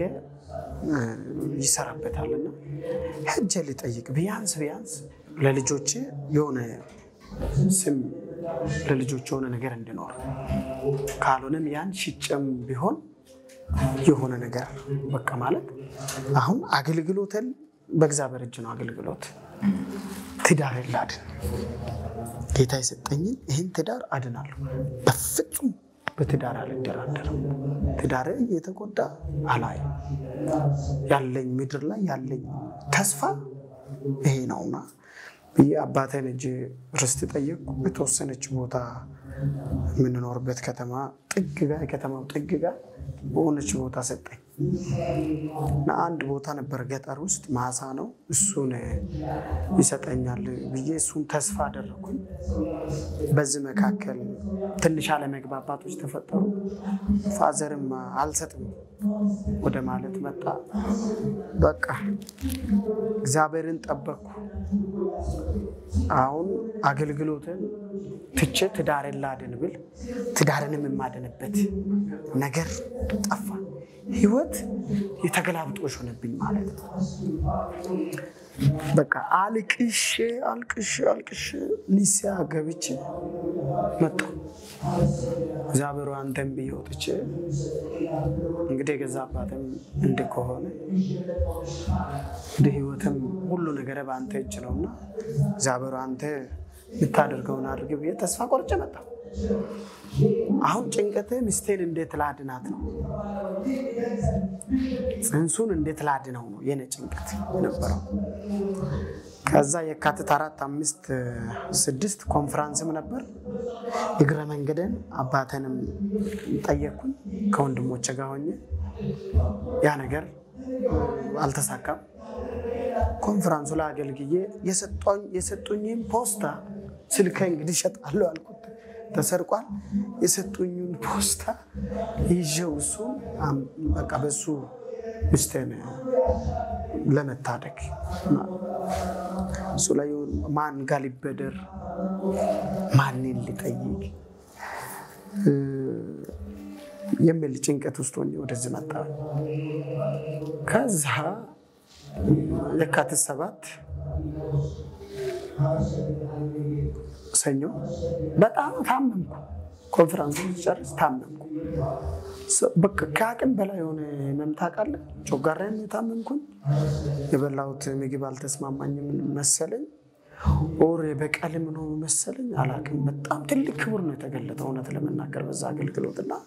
ይሰራበታልና ሄጄ ልጠይቅ ቢያንስ ቢያንስ ለልጆቼ የሆነ ስም ለልጆች የሆነ ነገር እንዲኖር ካልሆነም ያን ሽጨም ቢሆን የሆነ ነገር በቃ ማለት አሁን አገልግሎትን በእግዚአብሔር እጅ ነው። አገልግሎት ትዳር ላድን ጌታ የሰጠኝን ይህን ትዳር አድናለሁ። በፍጹም በትዳር አልደራደርም። ትዳር እየተጎዳ አላይም። ያለኝ ምድር ላይ ያለኝ ተስፋ ይሄ ነውና ብዬ አባቴን እጅ ርስት ጠየቅኩ። የተወሰነች ቦታ የምንኖርበት ከተማ ጥግ ጋ የከተማው ጥግ ጋ በሆነች ቦታ ሰጠኝ እና አንድ ቦታ ነበር ገጠር ውስጥ ማሳ ነው። እሱን ይሰጠኛል ብዬ እሱን ተስፋ አደረኩኝ። በዚህ መካከል ትንሽ አለመግባባቶች ተፈጠሩ። ፋዘርም አልሰጥም ወደ ማለት መጣ። በቃ እግዚአብሔርን ጠበቅኩ። አሁን አገልግሎትን ትቼ ትዳርን ላድን ብል ትዳርንም የማድንበት ነገር ጠፋ። ህይወት የተገላብጦሽ ሆነብኝ ማለት ነው። በቃ አልቅሼ አልቅሼ አልቅሼ ንስሐ ገብቼ መጣ። እግዚአብሔሩ አንተን ብዬ ወጥቼ እንግዲህ የገዛ አባትም እንድ ከሆነ እንደ ህይወትም ሁሉ ነገር በአንተ እጅ ነውና እግዚአብሔሩ አንተ የምታደርገውን አድርግ ብዬ ተስፋ ቆርጬ መጣ። አሁን ጭንቀቴ ሚስቴን እንዴት ላድናት ነው፣ ጽንሱን እንዴት ላድነው ነው የኔ ጭንቀት የነበረው። ከዛ የካቲት አራት አምስት ስድስት ኮንፈራንስም ነበር። እግረ መንገድን አባተንም ጠየቅኩኝ ከወንድሞቼ ጋር ሆኜ ያ ነገር አልተሳካም። ኮንፈራንሱ ላይ አገልግዬ የሰጡኝን ፖስታ ስልከ እንግዲህ እሸጣለሁ አልኩት። ተሰርቋል። የሰጡኝን ፖስታ ይዤው እሱን በቃ በሱ ሚስቴን ለመታደግ እሱ ላይ ማን ጋር ሊበደር ማንን ሊጠይቅ የሚል ጭንቀት ውስጥ ሆኜ ወደዚህ መጣ። ከዛ የካቲት ሰባት ሰኞ በጣም ታመምኩ። ኮንፈረንሱ ሲጨርስ ታመምኩ። በቃ ከአቅም በላይ የሆነ መምታ ቃለ ጮጋራን የታመምኩኝ የበላሁት ምግብ አልተስማማኝም መሰለኝ፣ ኦር በቀልም ነው መሰለኝ አላቅም። በጣም ትልቅ ክቡር ነው የተገለጠው እውነት ለመናገር በዛ አገልግሎት እና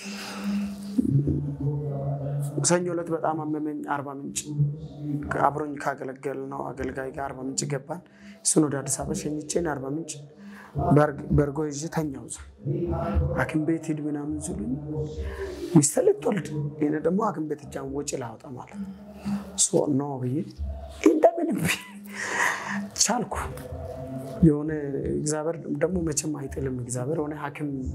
ሰኞ ዕለት በጣም አመመኝ። አርባ ምንጭ አብሮኝ ካገለገል ነው አገልጋይ ጋር አርባ ምንጭ ገባን። እሱን ወደ አዲስ አበባ ሸኝቼን አርባ ምንጭ በርጎ ይዤ ተኛው። እዛ ሐኪም ቤት ሂድ ምናምን ሲሉኝ ሚስቴ ልትወልድ ይሄ ደግሞ ሐኪም ቤት እጃን ወጪ ላወጣ ማለት ኖ ብዬ እንደምንም ቻልኩ። የሆነ እግዚአብሔር ደግሞ መቼም አይጥልም። እግዚአብሔር የሆነ ሐኪም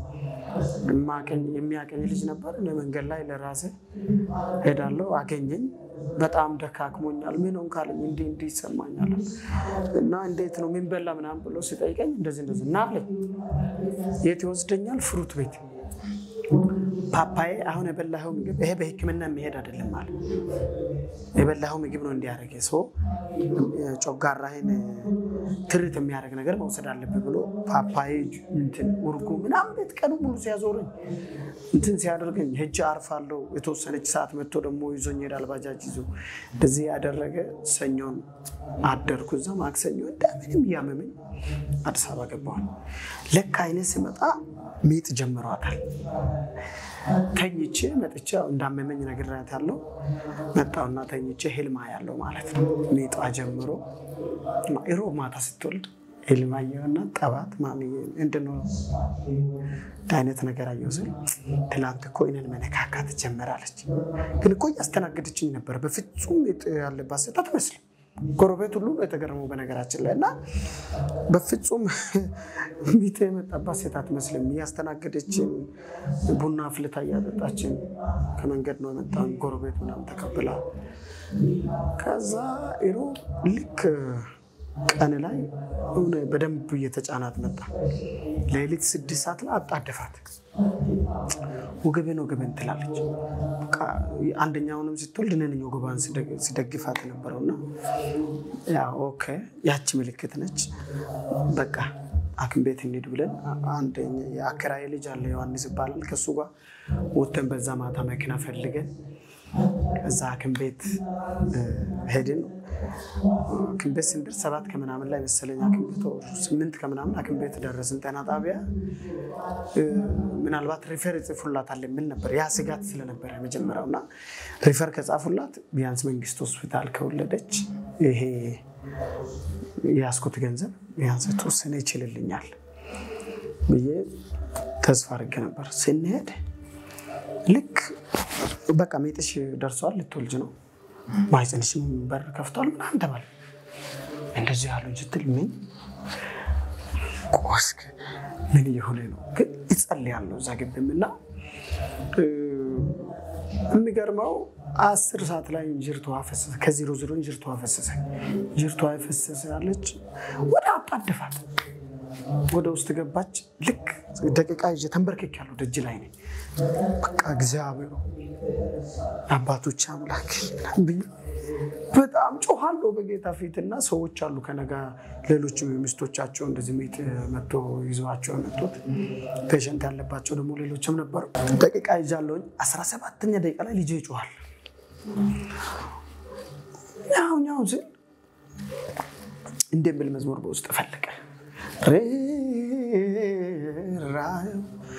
የሚያቀኝ ልጅ ነበር። እኔ መንገድ ላይ ለራሴ ሄዳለሁ፣ አገኘኝ። በጣም ደካክሞኛል፣ ምን ሆንክ አለኝ። እንዲህ እንዲህ ይሰማኛል እና እንዴት ነው ምን በላ ምናምን ብሎ ሲጠይቀኝ እንደዚህ እንደዚህ እና አለኝ። የት ይወስደኛል? ፍሩት ቤት ፓፓዬ አሁን የበላኸው ምግብ ይሄ በሕክምና የሚሄድ አይደለም አለ። የበላኸው ምግብ ነው እንዲያደርግ ሰው ጮጋራህን ትርት የሚያደርግ ነገር መውሰድ አለብህ ብሎ ፓፓዬ እንትን ውርጉ ምናምን ቤት ቀኑ ሙሉ ሲያዞረኝ እንትን ሲያደርገኝ ሄጄ አርፋለሁ። የተወሰነች ሰዓት መጥቶ ደግሞ ይዞኝ ሄዳል። ባጃጅ ይዞ እንደዚህ ያደረገ ሰኞን አደርኩ እዛ። ማክሰኞ እንደምንም እያመመኝ አዲስ አበባ ገባዋል። ለካ አይነት ስመጣ ሚጥ ጀምሯታል። ተኝቼ መጥቼ እንዳመመኝ ነግሬያታለሁ። መጣሁና ተኝቼ ህልማ ያለው ማለት ነው። ሚጧ ጀምሮ ሮብ ማታ ስትወልድ ህልም አየሁና ጠባት ማሚዬ ምንድን ነው አይነት ነገር አየሁ ስል ትላንት እኮ እኔን መነካካት ጀመራለች። ግን እኮ እያስተናገደችኝ ነበር። በፍጹም ሚጥ ያለባት ሴት አትመስልም። ጎረቤት ሁሉ የተገረመው በነገራችን ላይ እና በፍጹም ሚጤ የመጣባት ሴት አትመስልም። እያስተናገደችን ቡና አፍልታ እያጠጣችን ከመንገድ ነው የመጣን ጎረቤት ምናምን ተቀብላ ከዛ ኢሮ ልክ ቀን ላይ ሆነ በደንብ እየተጫናት መጣ። ሌሊት ስድስት ሰዓት ላይ አጣደፋት። ወገቤን ወገቤን ትላለች። አንደኛውንም ስትወልድ እኔ ነኝ ወገቧን ሲደግፋት የነበረውና ኦኬ ያቺ ምልክት ነች። በቃ ሐኪም ቤት እንሂድ ብለን አንድ የአከራዬ ልጅ አለ ዮሐንስ ይባላል። ከእሱ ጋር ወተን በዛ ማታ መኪና ፈልገን እዛ ሐኪም ቤት ሄድን። ሐኪም ቤት ስንደርስ ሰባት ከምናምን ላይ መሰለኝ ሐኪም ቤት ስምንት ከምናምን ሐኪም ቤት ደረስን። ጤና ጣቢያ ምናልባት ሪፈር ይጽፉላታል የሚል ነበር። ያ ስጋት ስለነበረ የመጀመሪያው እና ሪፈር ከጻፉላት ቢያንስ መንግስት ሆስፒታል ከወለደች ይሄ የያዝኩት ገንዘብ ቢያንስ የተወሰነ ይችልልኛል ብዬ ተስፋ አድርጌ ነበር። ስንሄድ ልክ በቃ ሜጥሽ ደርሰዋል፣ ልትወልጅ ነው፣ ማህፀንሽም በር ከፍቷል ምናምን ተባለ። እንደዚህ ያሉኝ ስትል ምን ቆስክ ምን እየሆነ ነው? ግን ይጸልያለሁ እዛ ግብም እና የሚገርመው አስር ሰዓት ላይ እንጅርቷ ፈሰሰ። ከዜሮ ዜሮ እንጅርቷ ፈሰሰ። እንጅርቷ የፈሰሰ ያለች ወደ አጣደፋት ወደ ውስጥ ገባች። ልክ ደቂቃ ይዤ ተንበርክክ ያለው ደጅ ላይ ነኝ። በቃ እግዚአብሔር አባቶች አምላክ ብዬ በጣም ጮኋለሁ በጌታ ፊት እና ሰዎች አሉ ከነጋ ሌሎች ሚስቶቻቸው እንደዚህ ሚጥ መጥቶ ይዘዋቸው የመጡት ፔሸንት ያለባቸው ደግሞ ሌሎችም ነበሩ። ደቂቃ ይዣለሁኝ። አስራ ሰባተኛ ደቂቃ ላይ ልጄ ይጮኋል። ያው ያው ስል እንደሚል መዝሙር በውስጥ ፈለቀ ራዩ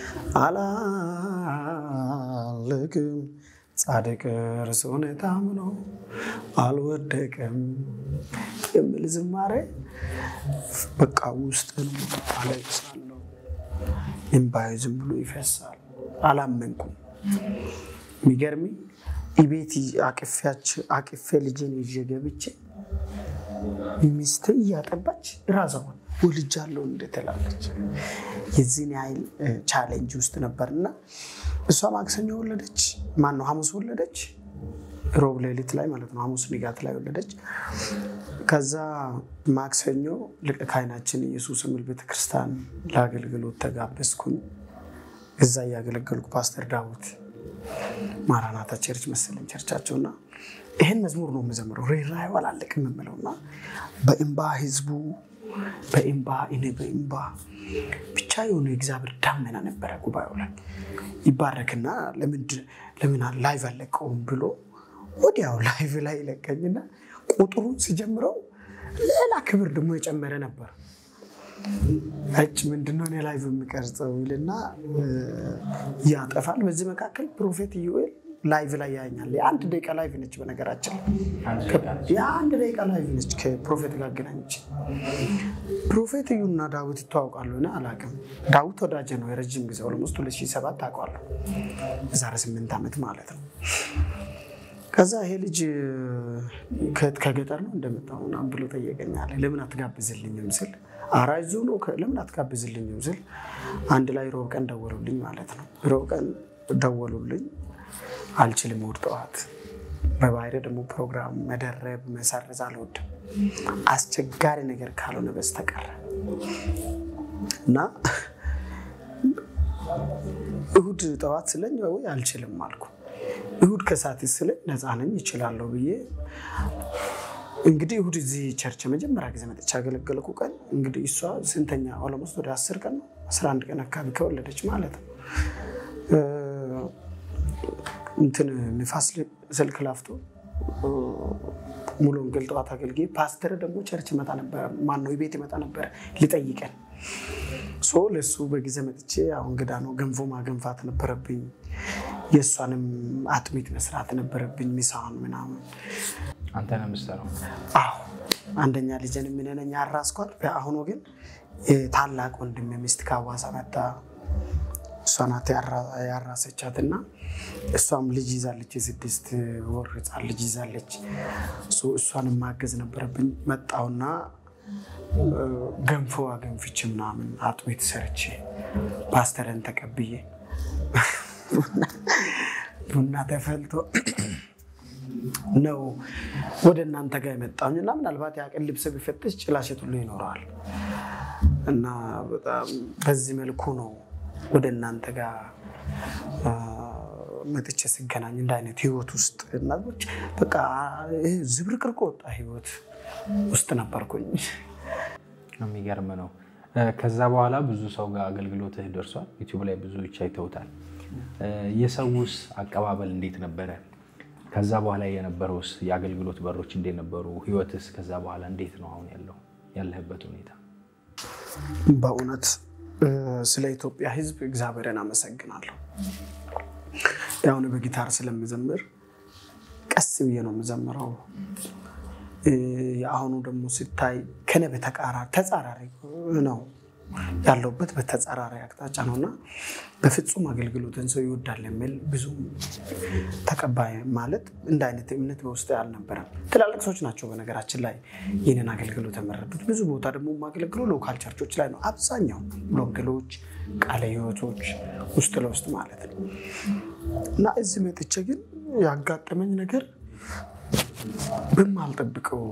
አላልክም ጻድቅ እርሱን ታምኖ አልወደቀም የሚል ዝማሬ በቃ ውስጥን አለቅሳለሁ። እምባዬ ዝም ብሎ ይፈሳል። አላመንኩም። የሚገርሚ ቤት አቅፌ ልጄን ይዤ ገብቼ ሚስት እያጠባች ራሷን ወልጃለሁ እንደትላለች። የዚህን ያህል ቻሌንጅ ውስጥ ነበርና እሷ ማክሰኞ ወለደች። ማን ነው ሐሙስ ወለደች፣ ሮብ ሌሊት ላይ ማለት ነው። ሐሙስ ንጋት ላይ ወለደች። ከዛ ማክሰኞ ሊቀ ካህናችን ኢየሱስ የሚል ቤተክርስቲያን ለአገልግሎት ተጋበዝኩኝ። እዛ እያገለገልኩ ፓስተር ዳዊት ማራናታ ቸርች መሰለኝ ቸርቻቸውና ይህን መዝሙር ነው የምዘምረው። ሬራዩ አላለቅም የምለውና በእምባ ህዝቡ በእምባ እኔ በእምባ ብቻ የሆነ የእግዚአብሔር ዳመና ነበረ ጉባኤው ላይ ይባረክና ለምን ላይቭ አለቀውም ብሎ ወዲያው ላይቭ ላይ ይለቀኝና ቁጥሩን ሲጀምረው ሌላ ክብር ደግሞ የጨመረ ነበር። እጭ ምንድነው እኔ ላይቭ የሚቀርጸው ይልና ያጠፋል። በዚህ መካከል ፕሮፌት ዩኤል ላይቭ ላይ ያኛል። የአንድ ደቂቃ ላይቭ ነች። በነገራችን የአንድ ደቂቃ ላይቭ ነች። ከፕሮፌት ጋር አገናኘች። ፕሮፌት እዩና ዳዊት ይተዋውቃሉ? እኔ አላውቅም። ዳዊት ወዳጀ ነው የረጅም ጊዜ ኦልሞስት 2007 ታውቀዋለሁ። የዛሬ ስምንት ዓመት ማለት ነው። ከዛ ይሄ ልጅ ከገጠር ነው እንደመጣሁ ምናምን ብሎ ጠየቀኝ አለ። ለምን አትጋብዝልኝም ስል ኧረ እዚሁ ነው ለምን አትጋብዝልኝም ስል አንድ ላይ ሮብ ቀን ደወሉልኝ ማለት ነው። ሮብ ቀን ደወሉልኝ። አልችልም እሑድ ጠዋት በባህሪ ደግሞ ፕሮግራም መደረብ መሰረዝ አልወድም አስቸጋሪ ነገር ካልሆነ በስተቀር እና እሑድ ጠዋት ስለኝ ወይ አልችልም አልኩ። እሑድ ከሰዓት ስለኝ ነፃ ነኝ ይችላለሁ ብዬ እንግዲህ እሑድ እዚህ ቸርች መጀመሪያ ጊዜ መጥቼ ያገለገልኩ ቀን እንግዲህ እሷ ስንተኛ ኦሎሞስት ወደ አስር ቀን ነው አስራ አንድ ቀን አካባቢ ከወለደች ማለት ነው። እንትን ንፋስ ስልክ ላፍቶ ሙሉ ወንጌል ጠዋት አገልግዬ ፓስተር ደግሞ ቸርች ይመጣ ነበረ፣ ማነው ቤት ይመጣ ነበረ ሊጠይቀን ሶ ለሱ በጊዜ መጥቼ አሁን እንግዳ ነው ገንፎ ማገንፋት ነበረብኝ። የእሷንም አጥሚት መስራት ነበረብኝ። ሚሳን ምናምን አንተ ነው የምትሰራው? አዎ አንደኛ ልጅን የምንነኝ አራስኳት። በአሁኑ ግን ታላቅ ወንድም ሚስት ከአዋሳ መጣ። እሷ ናት ያራሰቻት እና እሷም ልጅ ይዛለች። የስድስት ወር ህፃን ልጅ ይዛለች። እሷንም ማገዝ ነበረብኝ። መጣውና ገንፎ አገንፍቼ ምናምን አጥሚት ሰርቼ ፓስተርን ተቀብዬ ቡና ተፈልቶ ነው ወደ እናንተ ጋር የመጣሁኝ እና ምናልባት ያቅን ልብስ ቢፈትሽ ጭላሸት ሁሉ ይኖረዋል እና በጣም በዚህ መልኩ ነው ወደ እናንተ ጋር መጥቼ ስገናኝ እንደ አይነት ህይወት ውስጥ እና በቃ ዝብርቅርቅ ወጣ ህይወት ውስጥ ነበርኩኝ። የሚገርም ነው። ከዛ በኋላ ብዙ ሰው ጋር አገልግሎትህ ደርሷል። ዩቲዩብ ላይ ብዙዎች አይተውታል። የሰውስ አቀባበል እንዴት ነበረ? ከዛ በኋላ የነበረውስ የአገልግሎት በሮች እንዴት ነበሩ? ህይወትስ ከዛ በኋላ እንዴት ነው አሁን ያለው ያለህበት ሁኔታ? በእውነት ስለ ኢትዮጵያ ህዝብ እግዚአብሔርን አመሰግናለሁ። ያሁን በጊታር ስለምዘምር ቀስ ብዬ ነው የምዘምረው። የአሁኑ ደግሞ ሲታይ ከነ በተቃራሪ ተጻራሪ ነው ያለውበት በተጻራሪ አቅጣጫ ነው እና በፍጹም አገልግሎትን ሰው ይወዳል የሚል ብዙ ተቀባይ ማለት እንደ አይነት እምነት በውስጥ አልነበረም። ትላልቅ ሰዎች ናቸው በነገራችን ላይ ይህንን አገልግሎት የመረጡት። ብዙ ቦታ ደግሞ የማገለግለው ሎካል ቸርቾች ላይ ነው። አብዛኛው ወንጌሎች፣ ቃለ ህይወቶች ውስጥ ለውስጥ ማለት ነው እና እዚህ መጥቼ ግን ያጋጠመኝ ነገር በማልጠብቀው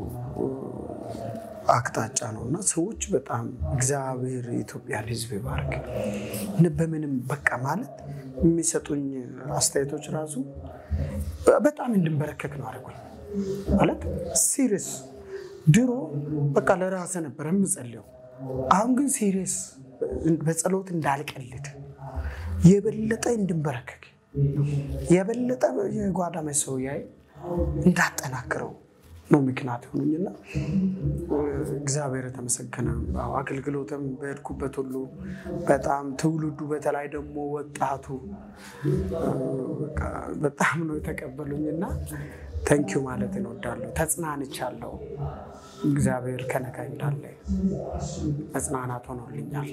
አቅጣጫ ነው እና ሰዎች በጣም እግዚአብሔር የኢትዮጵያን ሕዝብ ይባርክ። በምንም በቃ ማለት የሚሰጡኝ አስተያየቶች ራሱ በጣም እንድንበረከክ ነው አድርጎኝ ማለት ሲሪየስ። ድሮ በቃ ለራሴ ነበር የምጸልየው፣ አሁን ግን ሲሪየስ በጸሎት እንዳልቀልድ የበለጠ እንድንበረከክ የበለጠ የጓዳ መሰውያዬ እንዳጠናክረው ነው ምክንያት የሆኑኝና እግዚአብሔር የተመሰገነ። አገልግሎትም በሄድኩበት ሁሉ በጣም ትውልዱ በተለይ ደግሞ ወጣቱ በጣም ነው የተቀበሉኝና ተንኪዩ ማለት እንወዳለሁ። ተጽናንቻለሁ። እግዚአብሔር ከነጋ እንዳለ መጽናናት ሆኖልኛል።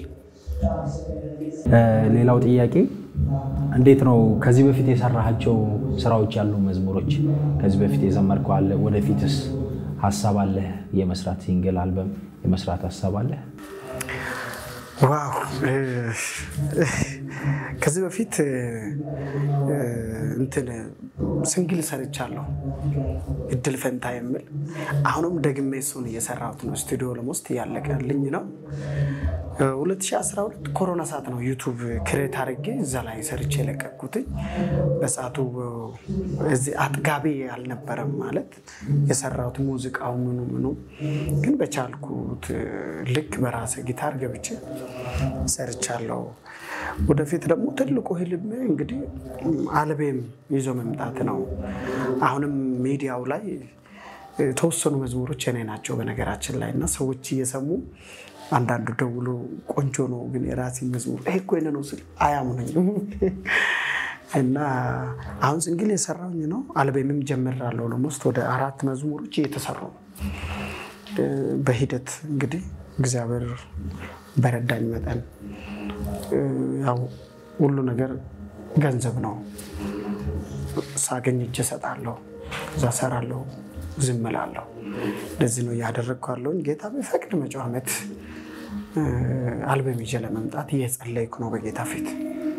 ሌላው ጥያቄ እንዴት ነው ከዚህ በፊት የሰራሃቸው ስራዎች ያሉ መዝሙሮች ከዚህ በፊት የዘመርከው አለ? ወደፊትስ ሀሳብ አለህ? የመስራት ሲንግል አልበም የመስራት ሀሳብ አለህ? ዋው ከዚህ በፊት እንትን ስንግል ሰርቻለሁ፣ እድል ፈንታ የሚል አሁንም ደግሜ እሱን እየሰራሁት ነው። ስቱዲዮ ለሞስት እያለቀልኝ ነው። 2012 ኮሮና ሰዓት ነው ዩቱብ ክሬት አድርጌ እዛ ላይ ሰርቼ የለቀኩትኝ። በሰዓቱ እዚህ አጥጋቢ አልነበረም ማለት የሰራሁት ሙዚቃው ምኑ ምኑ፣ ግን በቻልኩት ልክ በራሴ ጊታር ገብቼ ሰርቻለሁ። ወደፊት ደግሞ ትልቁ ህልሜ እንግዲህ አልቤም ይዞ መምጣት ነው። አሁንም ሚዲያው ላይ የተወሰኑ መዝሙሮች የኔ ናቸው በነገራችን ላይ እና ሰዎች እየሰሙ አንዳንዱ ደውሎ ቆንጆ ነው ግን የራሴ መዝሙር ይሄ እኮ የእኔ ነው ስል አያምኑኝም። እና አሁን ስንግል የሰራውኝ ነው። አልቤምም ጀምራለሁ። ለሞስት ወደ አራት መዝሙሮች እየተሰሩ ነው። በሂደት እንግዲህ እግዚአብሔር በረዳኝ መጠን ያው ሁሉ ነገር ገንዘብ ነው። ሳገኝ እጅ እሰጣለሁ፣ እዛ እሰራለሁ፣ ዝም እላለሁ። እንደዚህ ነው እያደረግኩ ያለሁኝ። ጌታ ቢፈቅድ መጪው ዓመት አልበም ይዤ ለመምጣት እየጸለይኩ ነው በጌታ ፊት።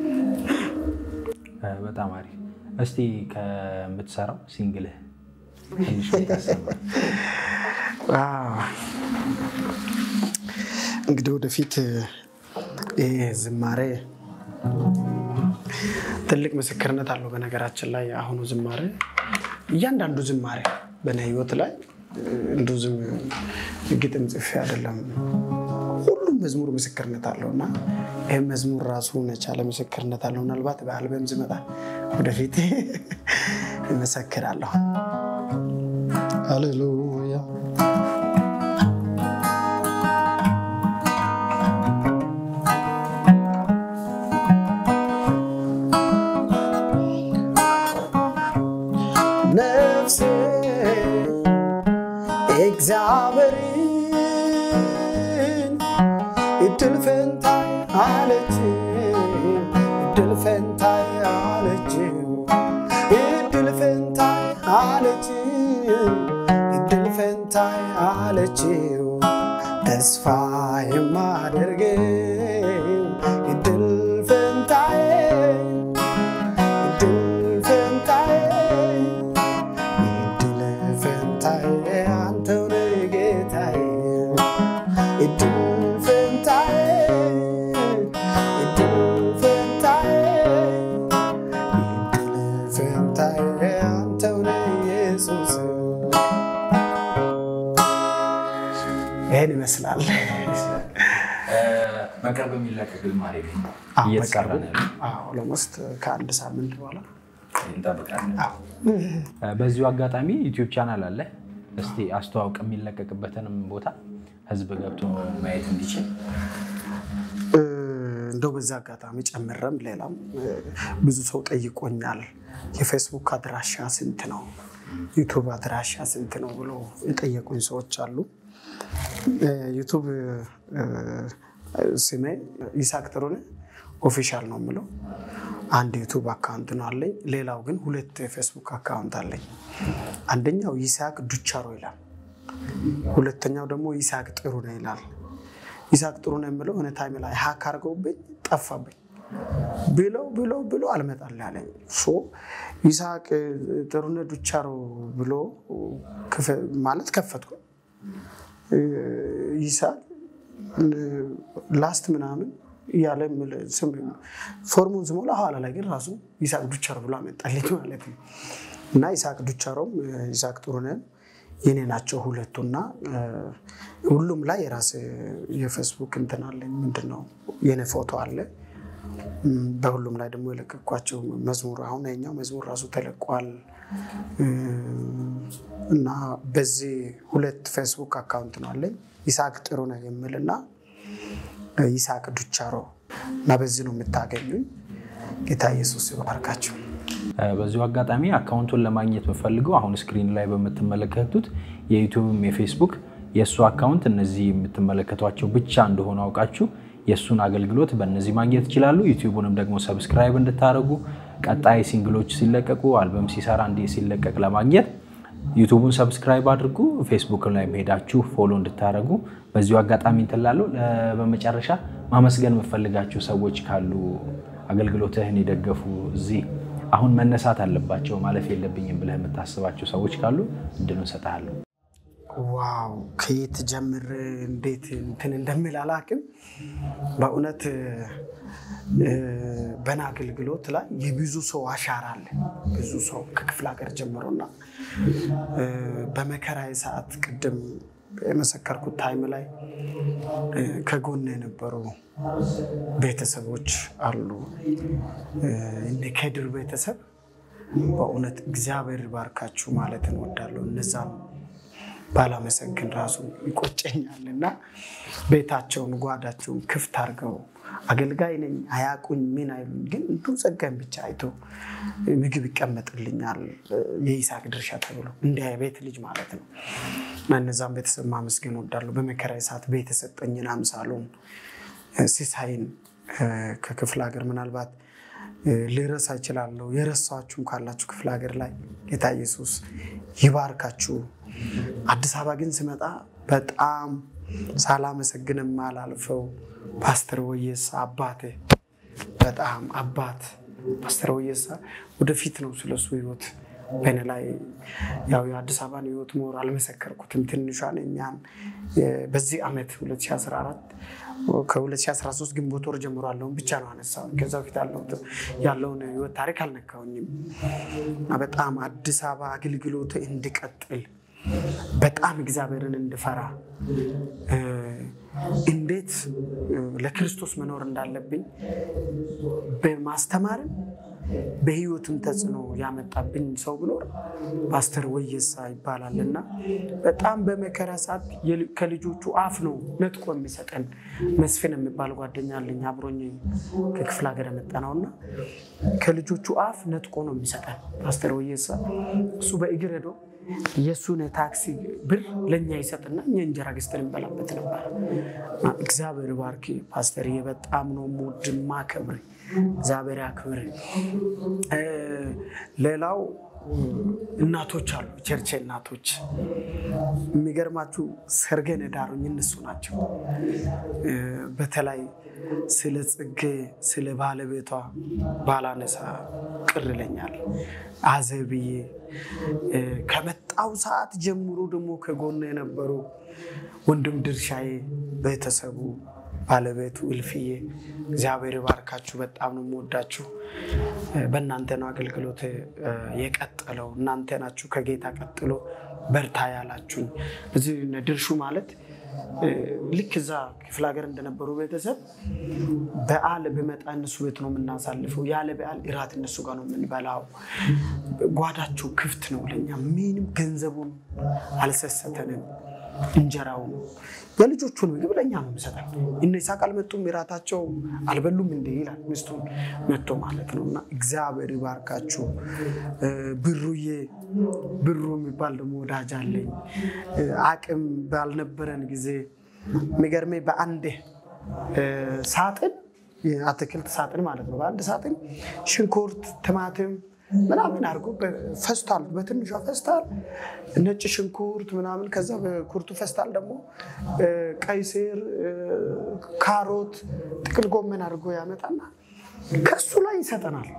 በጣም አሪፍ። እስቲ ከምትሰራው ሲንግልህ ትንሽ ብታሰማ። እንግዲህ ወደፊት ይህ ዝማሬ ትልቅ ምስክርነት አለው። በነገራችን ላይ አሁኑ ዝማሬ እያንዳንዱ ዝማሬ በእኔ ህይወት ላይ እንዱ ዝም ግጥም ጽፌ አይደለም። ሁሉም መዝሙር ምስክርነት አለው እና ይህም መዝሙር ራሱ የቻለ ምስክርነት አለው። ምናልባት በአልበም ዝመጣ ወደፊት እመሰክራለሁ። ሃሌሉያ ነፍሴ እግዚአብሔርን እድል ፈንታይ አለች እድል ፈንታይ አለች እድል ፈንታይ አለች እድል ፈንታይ አለችው ተስፋ የማደርገው እድል ፈንታይ እድል ፈንታይ እድል ፈንታዬ አንተው ነህ ጌታዬ እድል ፈንታዬ እድል ፈንታዬ እድል ፈንታዬ አንተው ነህ ኢየሱስ። ይህን ይመስላል። በቅርብ የሚለቀቅ ዝማሬ ግን አዎ፣ እየተሰራ በቅርቡ ነው ያለው። አዎ፣ ኦልሞስት ከአንድ ሳምንት በኋላ እንጠብቃለን። አዎ። በዚሁ አጋጣሚ ዩቲዩብ ቻናል አለ። እስቲ አስተዋውቅ፣ የሚለቀቅበትንም ቦታ ህዝብ ገብቶ ማየት እንዲችል። እ፣ እንደው በዚህ አጋጣሚ ጨምረም ሌላም እ፣ ብዙ ሰው ጠይቆኛል። የፌስቡክ አድራሻ ስንት ነው? ዩቱብ አድራሻ ስንት ነው ብሎ የጠየቁኝ ሰዎች አሉ። እ፣ ዩቱብ እ፣ ስሜ ይስሐቅ ጥሩነህ ኦፊሻል ነው የምለው። አንድ ዩቱብ አካውንት ነው አለኝ። ሌላው ግን ሁለት የፌስቡክ አካውንት አለኝ። አንደኛው ይስሐቅ ዱቻሮ ይላል። ሁለተኛው ደግሞ ይስሐቅ ጥሩነህ ይላል። ይስሐቅ ጥሩነህ የምለው እኔ ታይም ላይ ሀክ አድርገውብኝ ጠፋብኝ ብለው ብለው ብሎ አልመጣልህ አለኝ። ሶ ይስሐቅ ጥሩነህ ዱቻሮ ብሎ ክፈ- ማለት ከፈትኩ። ይስሐቅ ላስት ምናምን እያለ ምል- ስም ፎርሙን ስሞላ ኋላ ላይ ግን ራሱ ይስሐቅ ዱቻሮ ብሎ አመጣልኝ ማለት ነው። እና ይስሐቅ ዱቻሮም ይስሐቅ ጥሩነህም የኔ ናቸው ሁለቱና እ፣ ሁሉም ላይ የራስ የፌስቡክ እንትን አለኝ። ምንድን ነው የኔ ፎቶ አለ። እም፣ በሁሉም ላይ ደግሞ የለቀኳቸው መዝሙር አሁን የኛው መዝሙር ራሱ ተለቋል። እ፣ እና በዚህ ሁለት ፌስቡክ አካውንት ነው አለኝ ይስሐቅ ጥሩነህ የሚልና ይስሐቅ ዱቻሮ እና በዚህ ነው የምታገኙኝ። ጌታ ኢየሱስ ይባርካቸው። በዚሁ አጋጣሚ አካውንቱን ለማግኘት የምፈልገው አሁን ስክሪን ላይ በምትመለከቱት የዩቲዩብም የፌስቡክ የእሱ አካውንት እነዚህ የምትመለከቷቸው ብቻ እንደሆኑ አውቃችሁ የእሱን አገልግሎት በእነዚህ ማግኘት ይችላሉ። ዩቲዩቡንም ደግሞ ሰብስክራይብ እንድታደርጉ ቀጣይ ሲንግሎች ሲለቀቁ አልበም ሲሰራ እንዲ ሲለቀቅ ለማግኘት ዩቱቡን ሰብስክራይብ አድርጉ። ፌስቡክ ላይ ሄዳችሁ ፎሎ እንድታደርጉ በዚሁ አጋጣሚ እንትላለሁ። በመጨረሻ ማመስገን የምፈልጋቸው ሰዎች ካሉ አገልግሎትህን የደገፉ እዚህ አሁን መነሳት አለባቸው ማለፍ የለብኝም ብለህ የምታስባቸው ሰዎች ካሉ እድሉን እሰጥሃለሁ። ዋው ከየት ጀምር እንዴት እንትን እንደሚል አላውቅም። በእውነት እ፣ በና አገልግሎት ላይ የብዙ ሰው አሻራ አለ። ብዙ ሰው ከክፍለ ሀገር ጀምሮና እ፣ በመከራዬ ሰዓት ቅድም የመሰከርኩት ታይም ላይ እ፣ ከጎን የነበሩ ቤተሰቦች አሉ። እ፣ እነ ከድር ቤተሰብ በእውነት እግዚአብሔር ባርካችሁ ማለት እንወዳለሁ። እነዛም ባላመሰግን ራሱ ይቆጨኛል እና ቤታቸውን ጓዳቸውን ክፍት አድርገው አገልጋይ ነኝ አያቁኝ ምን አይሉኝ፣ ግን እንዱ ጸጋን ብቻ አይቶ ምግብ ይቀመጥልኛል የይስሐቅ ድርሻ ተብሎ እንደ ቤት ልጅ ማለት ነው እና እነዛም ቤተሰብ ማመስገን ወዳለሁ። በመከራዬ ሰዓት ቤት የሰጠኝን አምሳሉን ሲሳይን ከክፍለ ሀገር ምናልባት ልረሳ እችላለሁ። የረሳችሁም ካላችሁ ክፍለ ሀገር ላይ ጌታ ኢየሱስ ይባርካችሁ። አዲስ አበባ ግን ስመጣ በጣም ሳላመሰግንም አላልፈው ፓስተር ወየሳ አባቴ በጣም አባት ፓስተር ወየሳ ወደፊት ነው ስለሱ ህይወት በእኔ ላይ ያው የአዲስ አበባን ህይወት ኖር አልመሰከርኩትም። ትንሿን እኛን በዚህ ዓመት 2014 ከ2013 ግንቦት ወር ጀምሮ ያለውን ብቻ ነው አነሳው። ከዛ በፊት ያለውን ህይወት ታሪክ አልነካውኝም። በጣም አዲስ አበባ አገልግሎት እንድቀጥል በጣም እግዚአብሔርን እንድፈራ እንዴት ለክርስቶስ መኖር እንዳለብኝ በማስተማርም በህይወትም ተጽዕኖ ያመጣብኝ ሰው ብኖር ፓስተር ወየሳ ይባላል እና በጣም በመከራ ሰዓት ከልጆቹ አፍ ነው ነጥቆ የሚሰጠን። መስፍን የሚባል ጓደኛ አለኝ አብሮኝ ከክፍለ ሀገር የመጣ ነው እና ከልጆቹ አፍ ነጥቆ ነው የሚሰጠን ፓስተር ወየሳ። እሱ በእግር ሄዶ የእሱን ታክሲ ብር ለእኛ ይሰጥና እኛ እንጀራ ገዝተን እንበላበት ነበር። እግዚአብሔር ባርክ ፓስተር፣ በጣም ነው የምወድ የማከብር። እግዚአብሔር ያክብር። ሌላው እናቶች አሉ፣ ቸርች እናቶች። የሚገርማችሁ ሰርገን ዳሩኝ እነሱ ናቸው። በተለይ ስለ ጽጌ ስለ ባለቤቷ ባላነሳ ቅር ይለኛል። አዘብዬ ከመጣው ሰዓት ጀምሮ ደግሞ ከጎን የነበሩ ወንድም ድርሻዬ፣ ቤተሰቡ፣ ባለቤቱ እልፍዬ እግዚአብሔር ባርካችሁ። በጣም ነው የምወዳችሁ። በእናንተ ነው አገልግሎት የቀጠለው። እናንተ ናችሁ ከጌታ ቀጥሎ በርታ ያላችሁኝ። እዚህ ድርሹ ማለት ልክ እዛ ክፍለ ሀገር እንደነበሩ ቤተሰብ በዓል ብመጣ እነሱ ቤት ነው የምናሳልፈው። ያለ በዓል እራት እነሱ ጋር ነው የምንበላው። ጓዳቸው ክፍት ነው ለኛ። ምንም ገንዘቡን አልሰሰተንም። እንጀራውን የልጆቹን ምግብ ለእኛ ነው የሚሰጠን። እነ ይስሐቅ አልመጡም እራታቸው አልበሉም እንደ ይላል ሚስቱን መጥቶ ማለት ነው። እና እግዚአብሔር ይባርካችሁ። ብሩዬ ብሩ የሚባል ደግሞ ወዳጅ አለኝ። አቅም ባልነበረን ጊዜ የሚገርመኝ በአንድ ሳጥን አትክልት ሳጥን ማለት ነው። በአንድ ሳጥን ሽንኩርት፣ ቲማቲም ምናምን አድርጎ ፈስታል፣ በትንሿ ፈስታል ነጭ ሽንኩርት ምናምን፣ ከዛ በኩርቱ ፈስታል ደግሞ ቀይ ስር፣ ካሮት፣ ጥቅል ጎመን አድርጎ ያመጣና ከሱ ላይ ይሰጠናል።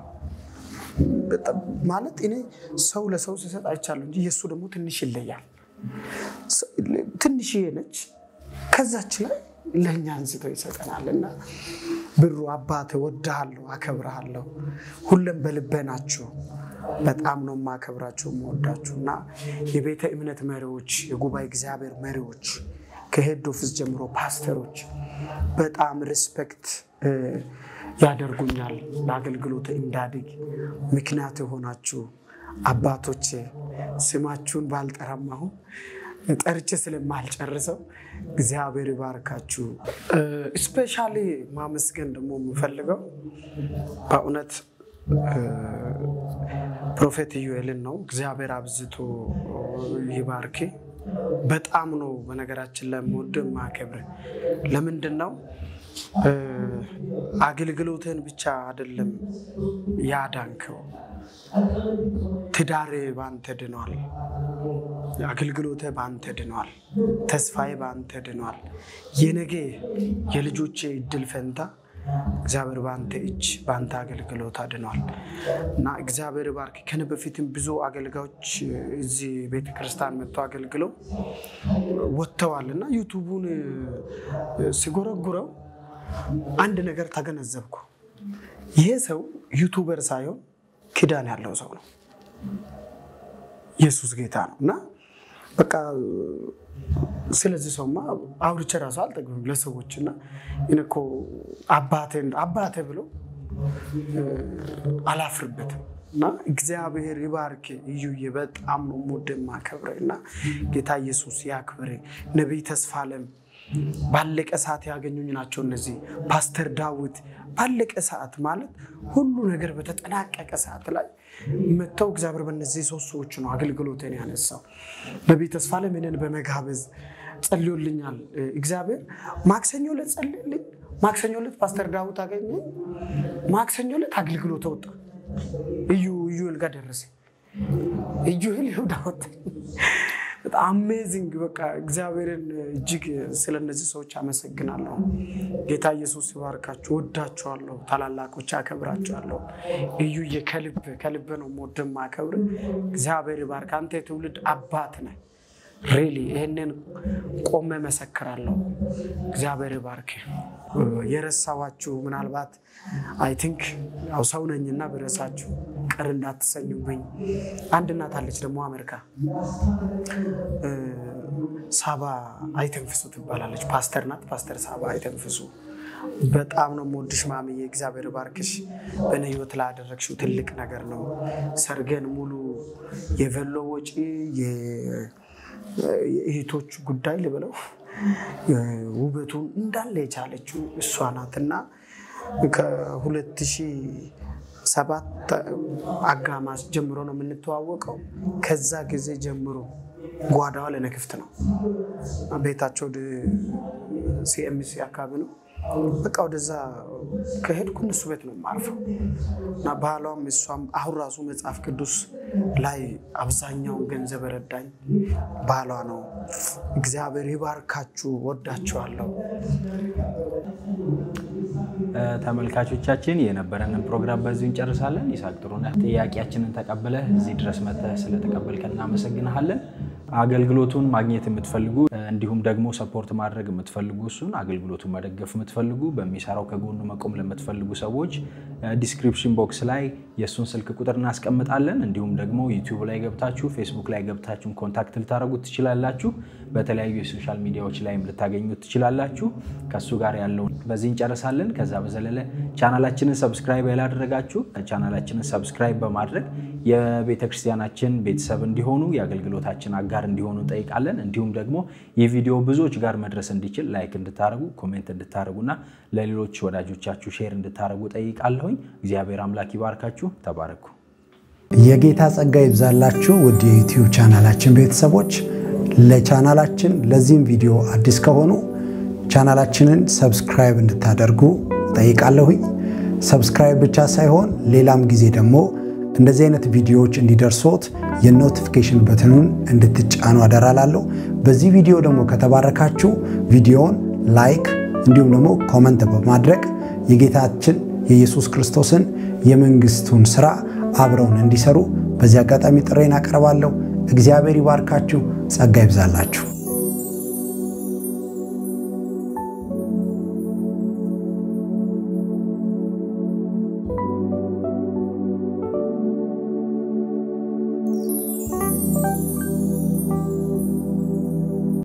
ማለት እኔ ሰው ለሰው ሲሰጥ አይቻለሁ እንጂ የእሱ ደግሞ ትንሽ ይለያል። ትንሽዬ ነች፣ ከዛች ላይ ለእኛ አንስቶ ይሰጠናል እና ብሩ አባት እወድሃለሁ፣ አከብርሃለሁ። ሁሉም በልቤ ናችሁ። በጣም ነው የማከብራችሁ የምወዳችሁ እና የቤተ እምነት መሪዎች፣ የጉባኤ እግዚአብሔር መሪዎች ከሄድ ኦፊስ ጀምሮ ፓስተሮች በጣም ሪስፔክት ያደርጉኛል። ለአገልግሎት እንዳድግ ምክንያት የሆናችሁ አባቶቼ ስማችሁን ባልጠራም አሁን ጠርቼ ስለማልጨርሰው እግዚአብሔር ይባርካችሁ። ስፔሻሊ ማመስገን ደግሞ የምፈልገው በእውነት ፕሮፌት ኢዩኤልን ነው። እግዚአብሔር አብዝቶ ይባርክ። በጣም ነው በነገራችን ላይ የምወደው የማከብር። ለምንድን ነው አገልግሎትን ብቻ አይደለም ያዳንከው ትዳሬ በአንተ ድኗል። አገልግሎቴ በአንተ ድኗል። ተስፋዬ በአንተ ድኗል። የነገ የልጆቼ እድል ፈንታ እግዚአብሔር በአንተ እጅ በአንተ አገልግሎት አድኗል እና እግዚአብሔር ባርክ። ከነ በፊትም ብዙ አገልጋዮች እዚህ ቤተክርስቲያን መጥተው አገልግለው ወጥተዋል እና ዩቱቡን ሲጎረጉረው አንድ ነገር ተገነዘብኩ። ይሄ ሰው ዩቱበር ሳይሆን ኪዳን ያለው ሰው ነው። ኢየሱስ ጌታ ነው እና በቃ ስለዚህ ሰውማ አውርቼ ራሱ አልጠግብም ለሰዎች እና እኔ እኮ አባቴ ብሎ አላፍርበትም እና እግዚአብሔር ይባርክ እዩዬ፣ በጣም ነው የምወደው የማከብረው እና ጌታ ኢየሱስ ያክብር። ነቢይ ተስፋለም ባለቀ ሰዓት ያገኙኝ ናቸው እነዚህ። ፓስተር ዳዊት ባለቀ ሰዓት ማለት ሁሉ ነገር በተጠናቀቀ ሰዓት ላይ መጥተው እግዚአብሔር በእነዚህ ሶስት ሰዎች ነው አገልግሎትን ያነሳው። ነቢይ ተስፋለም እኔን በመጋበዝ ጸልዮልኛል። እግዚአብሔር ማክሰኞ ዕለት ጸልዮልኝ ማክሰኞ ዕለት ፓስተር ዳዊት አገኘ። ማክሰኞ ዕለት አገልግሎት ወጣ። እዩ ኢዩኤል ጋር ደረሰ። ኢዩኤል ይሁዳ ወጣ። በጣም አሜዚንግ በቃ እግዚአብሔርን እጅግ ስለ እነዚህ ሰዎች አመሰግናለሁ። ጌታ ኢየሱስ ይባርካችሁ። ወዳችኋለሁ። ታላላቆች አከብራችኋለሁ። እዩዬ ከልብ ከልብ ነው የምወድህ የማከብር። እግዚአብሔር ይባርክ። አንተ የትውልድ አባት ነህ። ሪሊ ይህንን ቆሜ መሰክራለሁ። እግዚአብሔር ይባርክ። የረሳዋችሁ ምናልባት አይ ቲንክ ያው ሰው ነኝና ብረሳችሁ ቅር እንዳትሰኙብኝ። አንድ እናት አለች ደግሞ አሜሪካ ሳባ አይተንፍሱ ትባላለች። ፓስተር ናት። ፓስተር ሳባ አይተንፍሱ በጣም ነው የምወድሽ ማምዬ፣ እግዚአብሔር ባርክሽ። በእኔ ህይወት ላይ ያደረግሽው ትልቅ ነገር ነው። ሰርገን ሙሉ የቨሎ ወጪ የእህቶች ጉዳይ ልበለው ውበቱን እንዳለ የቻለችው እሷ ናት እና ከሁለት ሺህ ሰባት አጋማሽ ጀምሮ ነው የምንተዋወቀው። ከዛ ጊዜ ጀምሮ ጓዳዋ ለእኔ ክፍት ነው። ቤታቸው ሲኤምሲ አካባቢ ነው። በቃ ወደዛ ከሄድኩ እነሱ ቤት ነው የማርፈው እና ባህሏም እሷም አሁን ራሱ መጽሐፍ ቅዱስ ላይ አብዛኛውን ገንዘብ ረዳኝ ባህሏ ነው። እግዚአብሔር ይባርካችሁ። ወዳችኋለሁ። ተመልካቾቻችን የነበረንን ፕሮግራም በዚሁ እንጨርሳለን። ይስሐቅ ጥሩነህ ጥያቄያችንን ተቀብለህ እዚህ ድረስ መጥተህ ስለተቀበልከን እናመሰግንሃለን። አገልግሎቱን ማግኘት የምትፈልጉ እንዲሁም ደግሞ ሰፖርት ማድረግ የምትፈልጉ እሱን አገልግሎቱን መደገፍ የምትፈልጉ በሚሰራው ከጎኑ መቆም ለምትፈልጉ ሰዎች ዲስክሪፕሽን ቦክስ ላይ የእሱን ስልክ ቁጥር እናስቀምጣለን። እንዲሁም ደግሞ ዩቲዩብ ላይ ገብታችሁ ፌስቡክ ላይ ገብታችሁን ኮንታክት ልታደረጉት ትችላላችሁ። በተለያዩ የሶሻል ሚዲያዎች ላይም ልታገኙት ትችላላችሁ። ከእሱ ጋር ያለውን በዚህ እንጨርሳለን። ከዛ በዘለለ ቻናላችንን ሰብስክራይብ ያላደረጋችሁ ቻናላችንን ሰብስክራይብ በማድረግ የቤተክርስቲያናችን ቤተሰብ እንዲሆኑ የአገልግሎታችን አጋር እንዲሆኑ እንጠይቃለን። እንዲሁም ደግሞ ይህ ቪዲዮ ብዙዎች ጋር መድረስ እንዲችል ላይክ እንድታደርጉ፣ ኮሜንት እንድታደርጉና ለሌሎች ወዳጆቻችሁ ሼር እንድታደርጉ ጠይቃለሁኝ። እግዚአብሔር አምላክ ይባርካችሁ። ተባረኩ። የጌታ ጸጋ ይብዛላችሁ ውድ የዩቲዩብ ቻናላችን ቤተሰቦች። ለቻናላችን ለዚህም ቪዲዮ አዲስ ከሆኑ ቻናላችንን ሰብስክራይብ እንድታደርጉ ጠይቃለሁኝ። ሰብስክራይብ ብቻ ሳይሆን ሌላም ጊዜ ደግሞ እንደዚህ አይነት ቪዲዮዎች እንዲደርሶት የኖቲፊኬሽን በትኑን እንድትጫኑ አደራላለሁ። በዚህ ቪዲዮ ደግሞ ከተባረካችሁ ቪዲዮውን ላይክ እንዲሁም ደግሞ ኮመንት በማድረግ የጌታችን የኢየሱስ ክርስቶስን የመንግስቱን ስራ አብረውን እንዲሰሩ በዚህ አጋጣሚ ጥሬን አቀርባለሁ። እግዚአብሔር ይባርካችሁ፣ ጸጋ ይብዛላችሁ።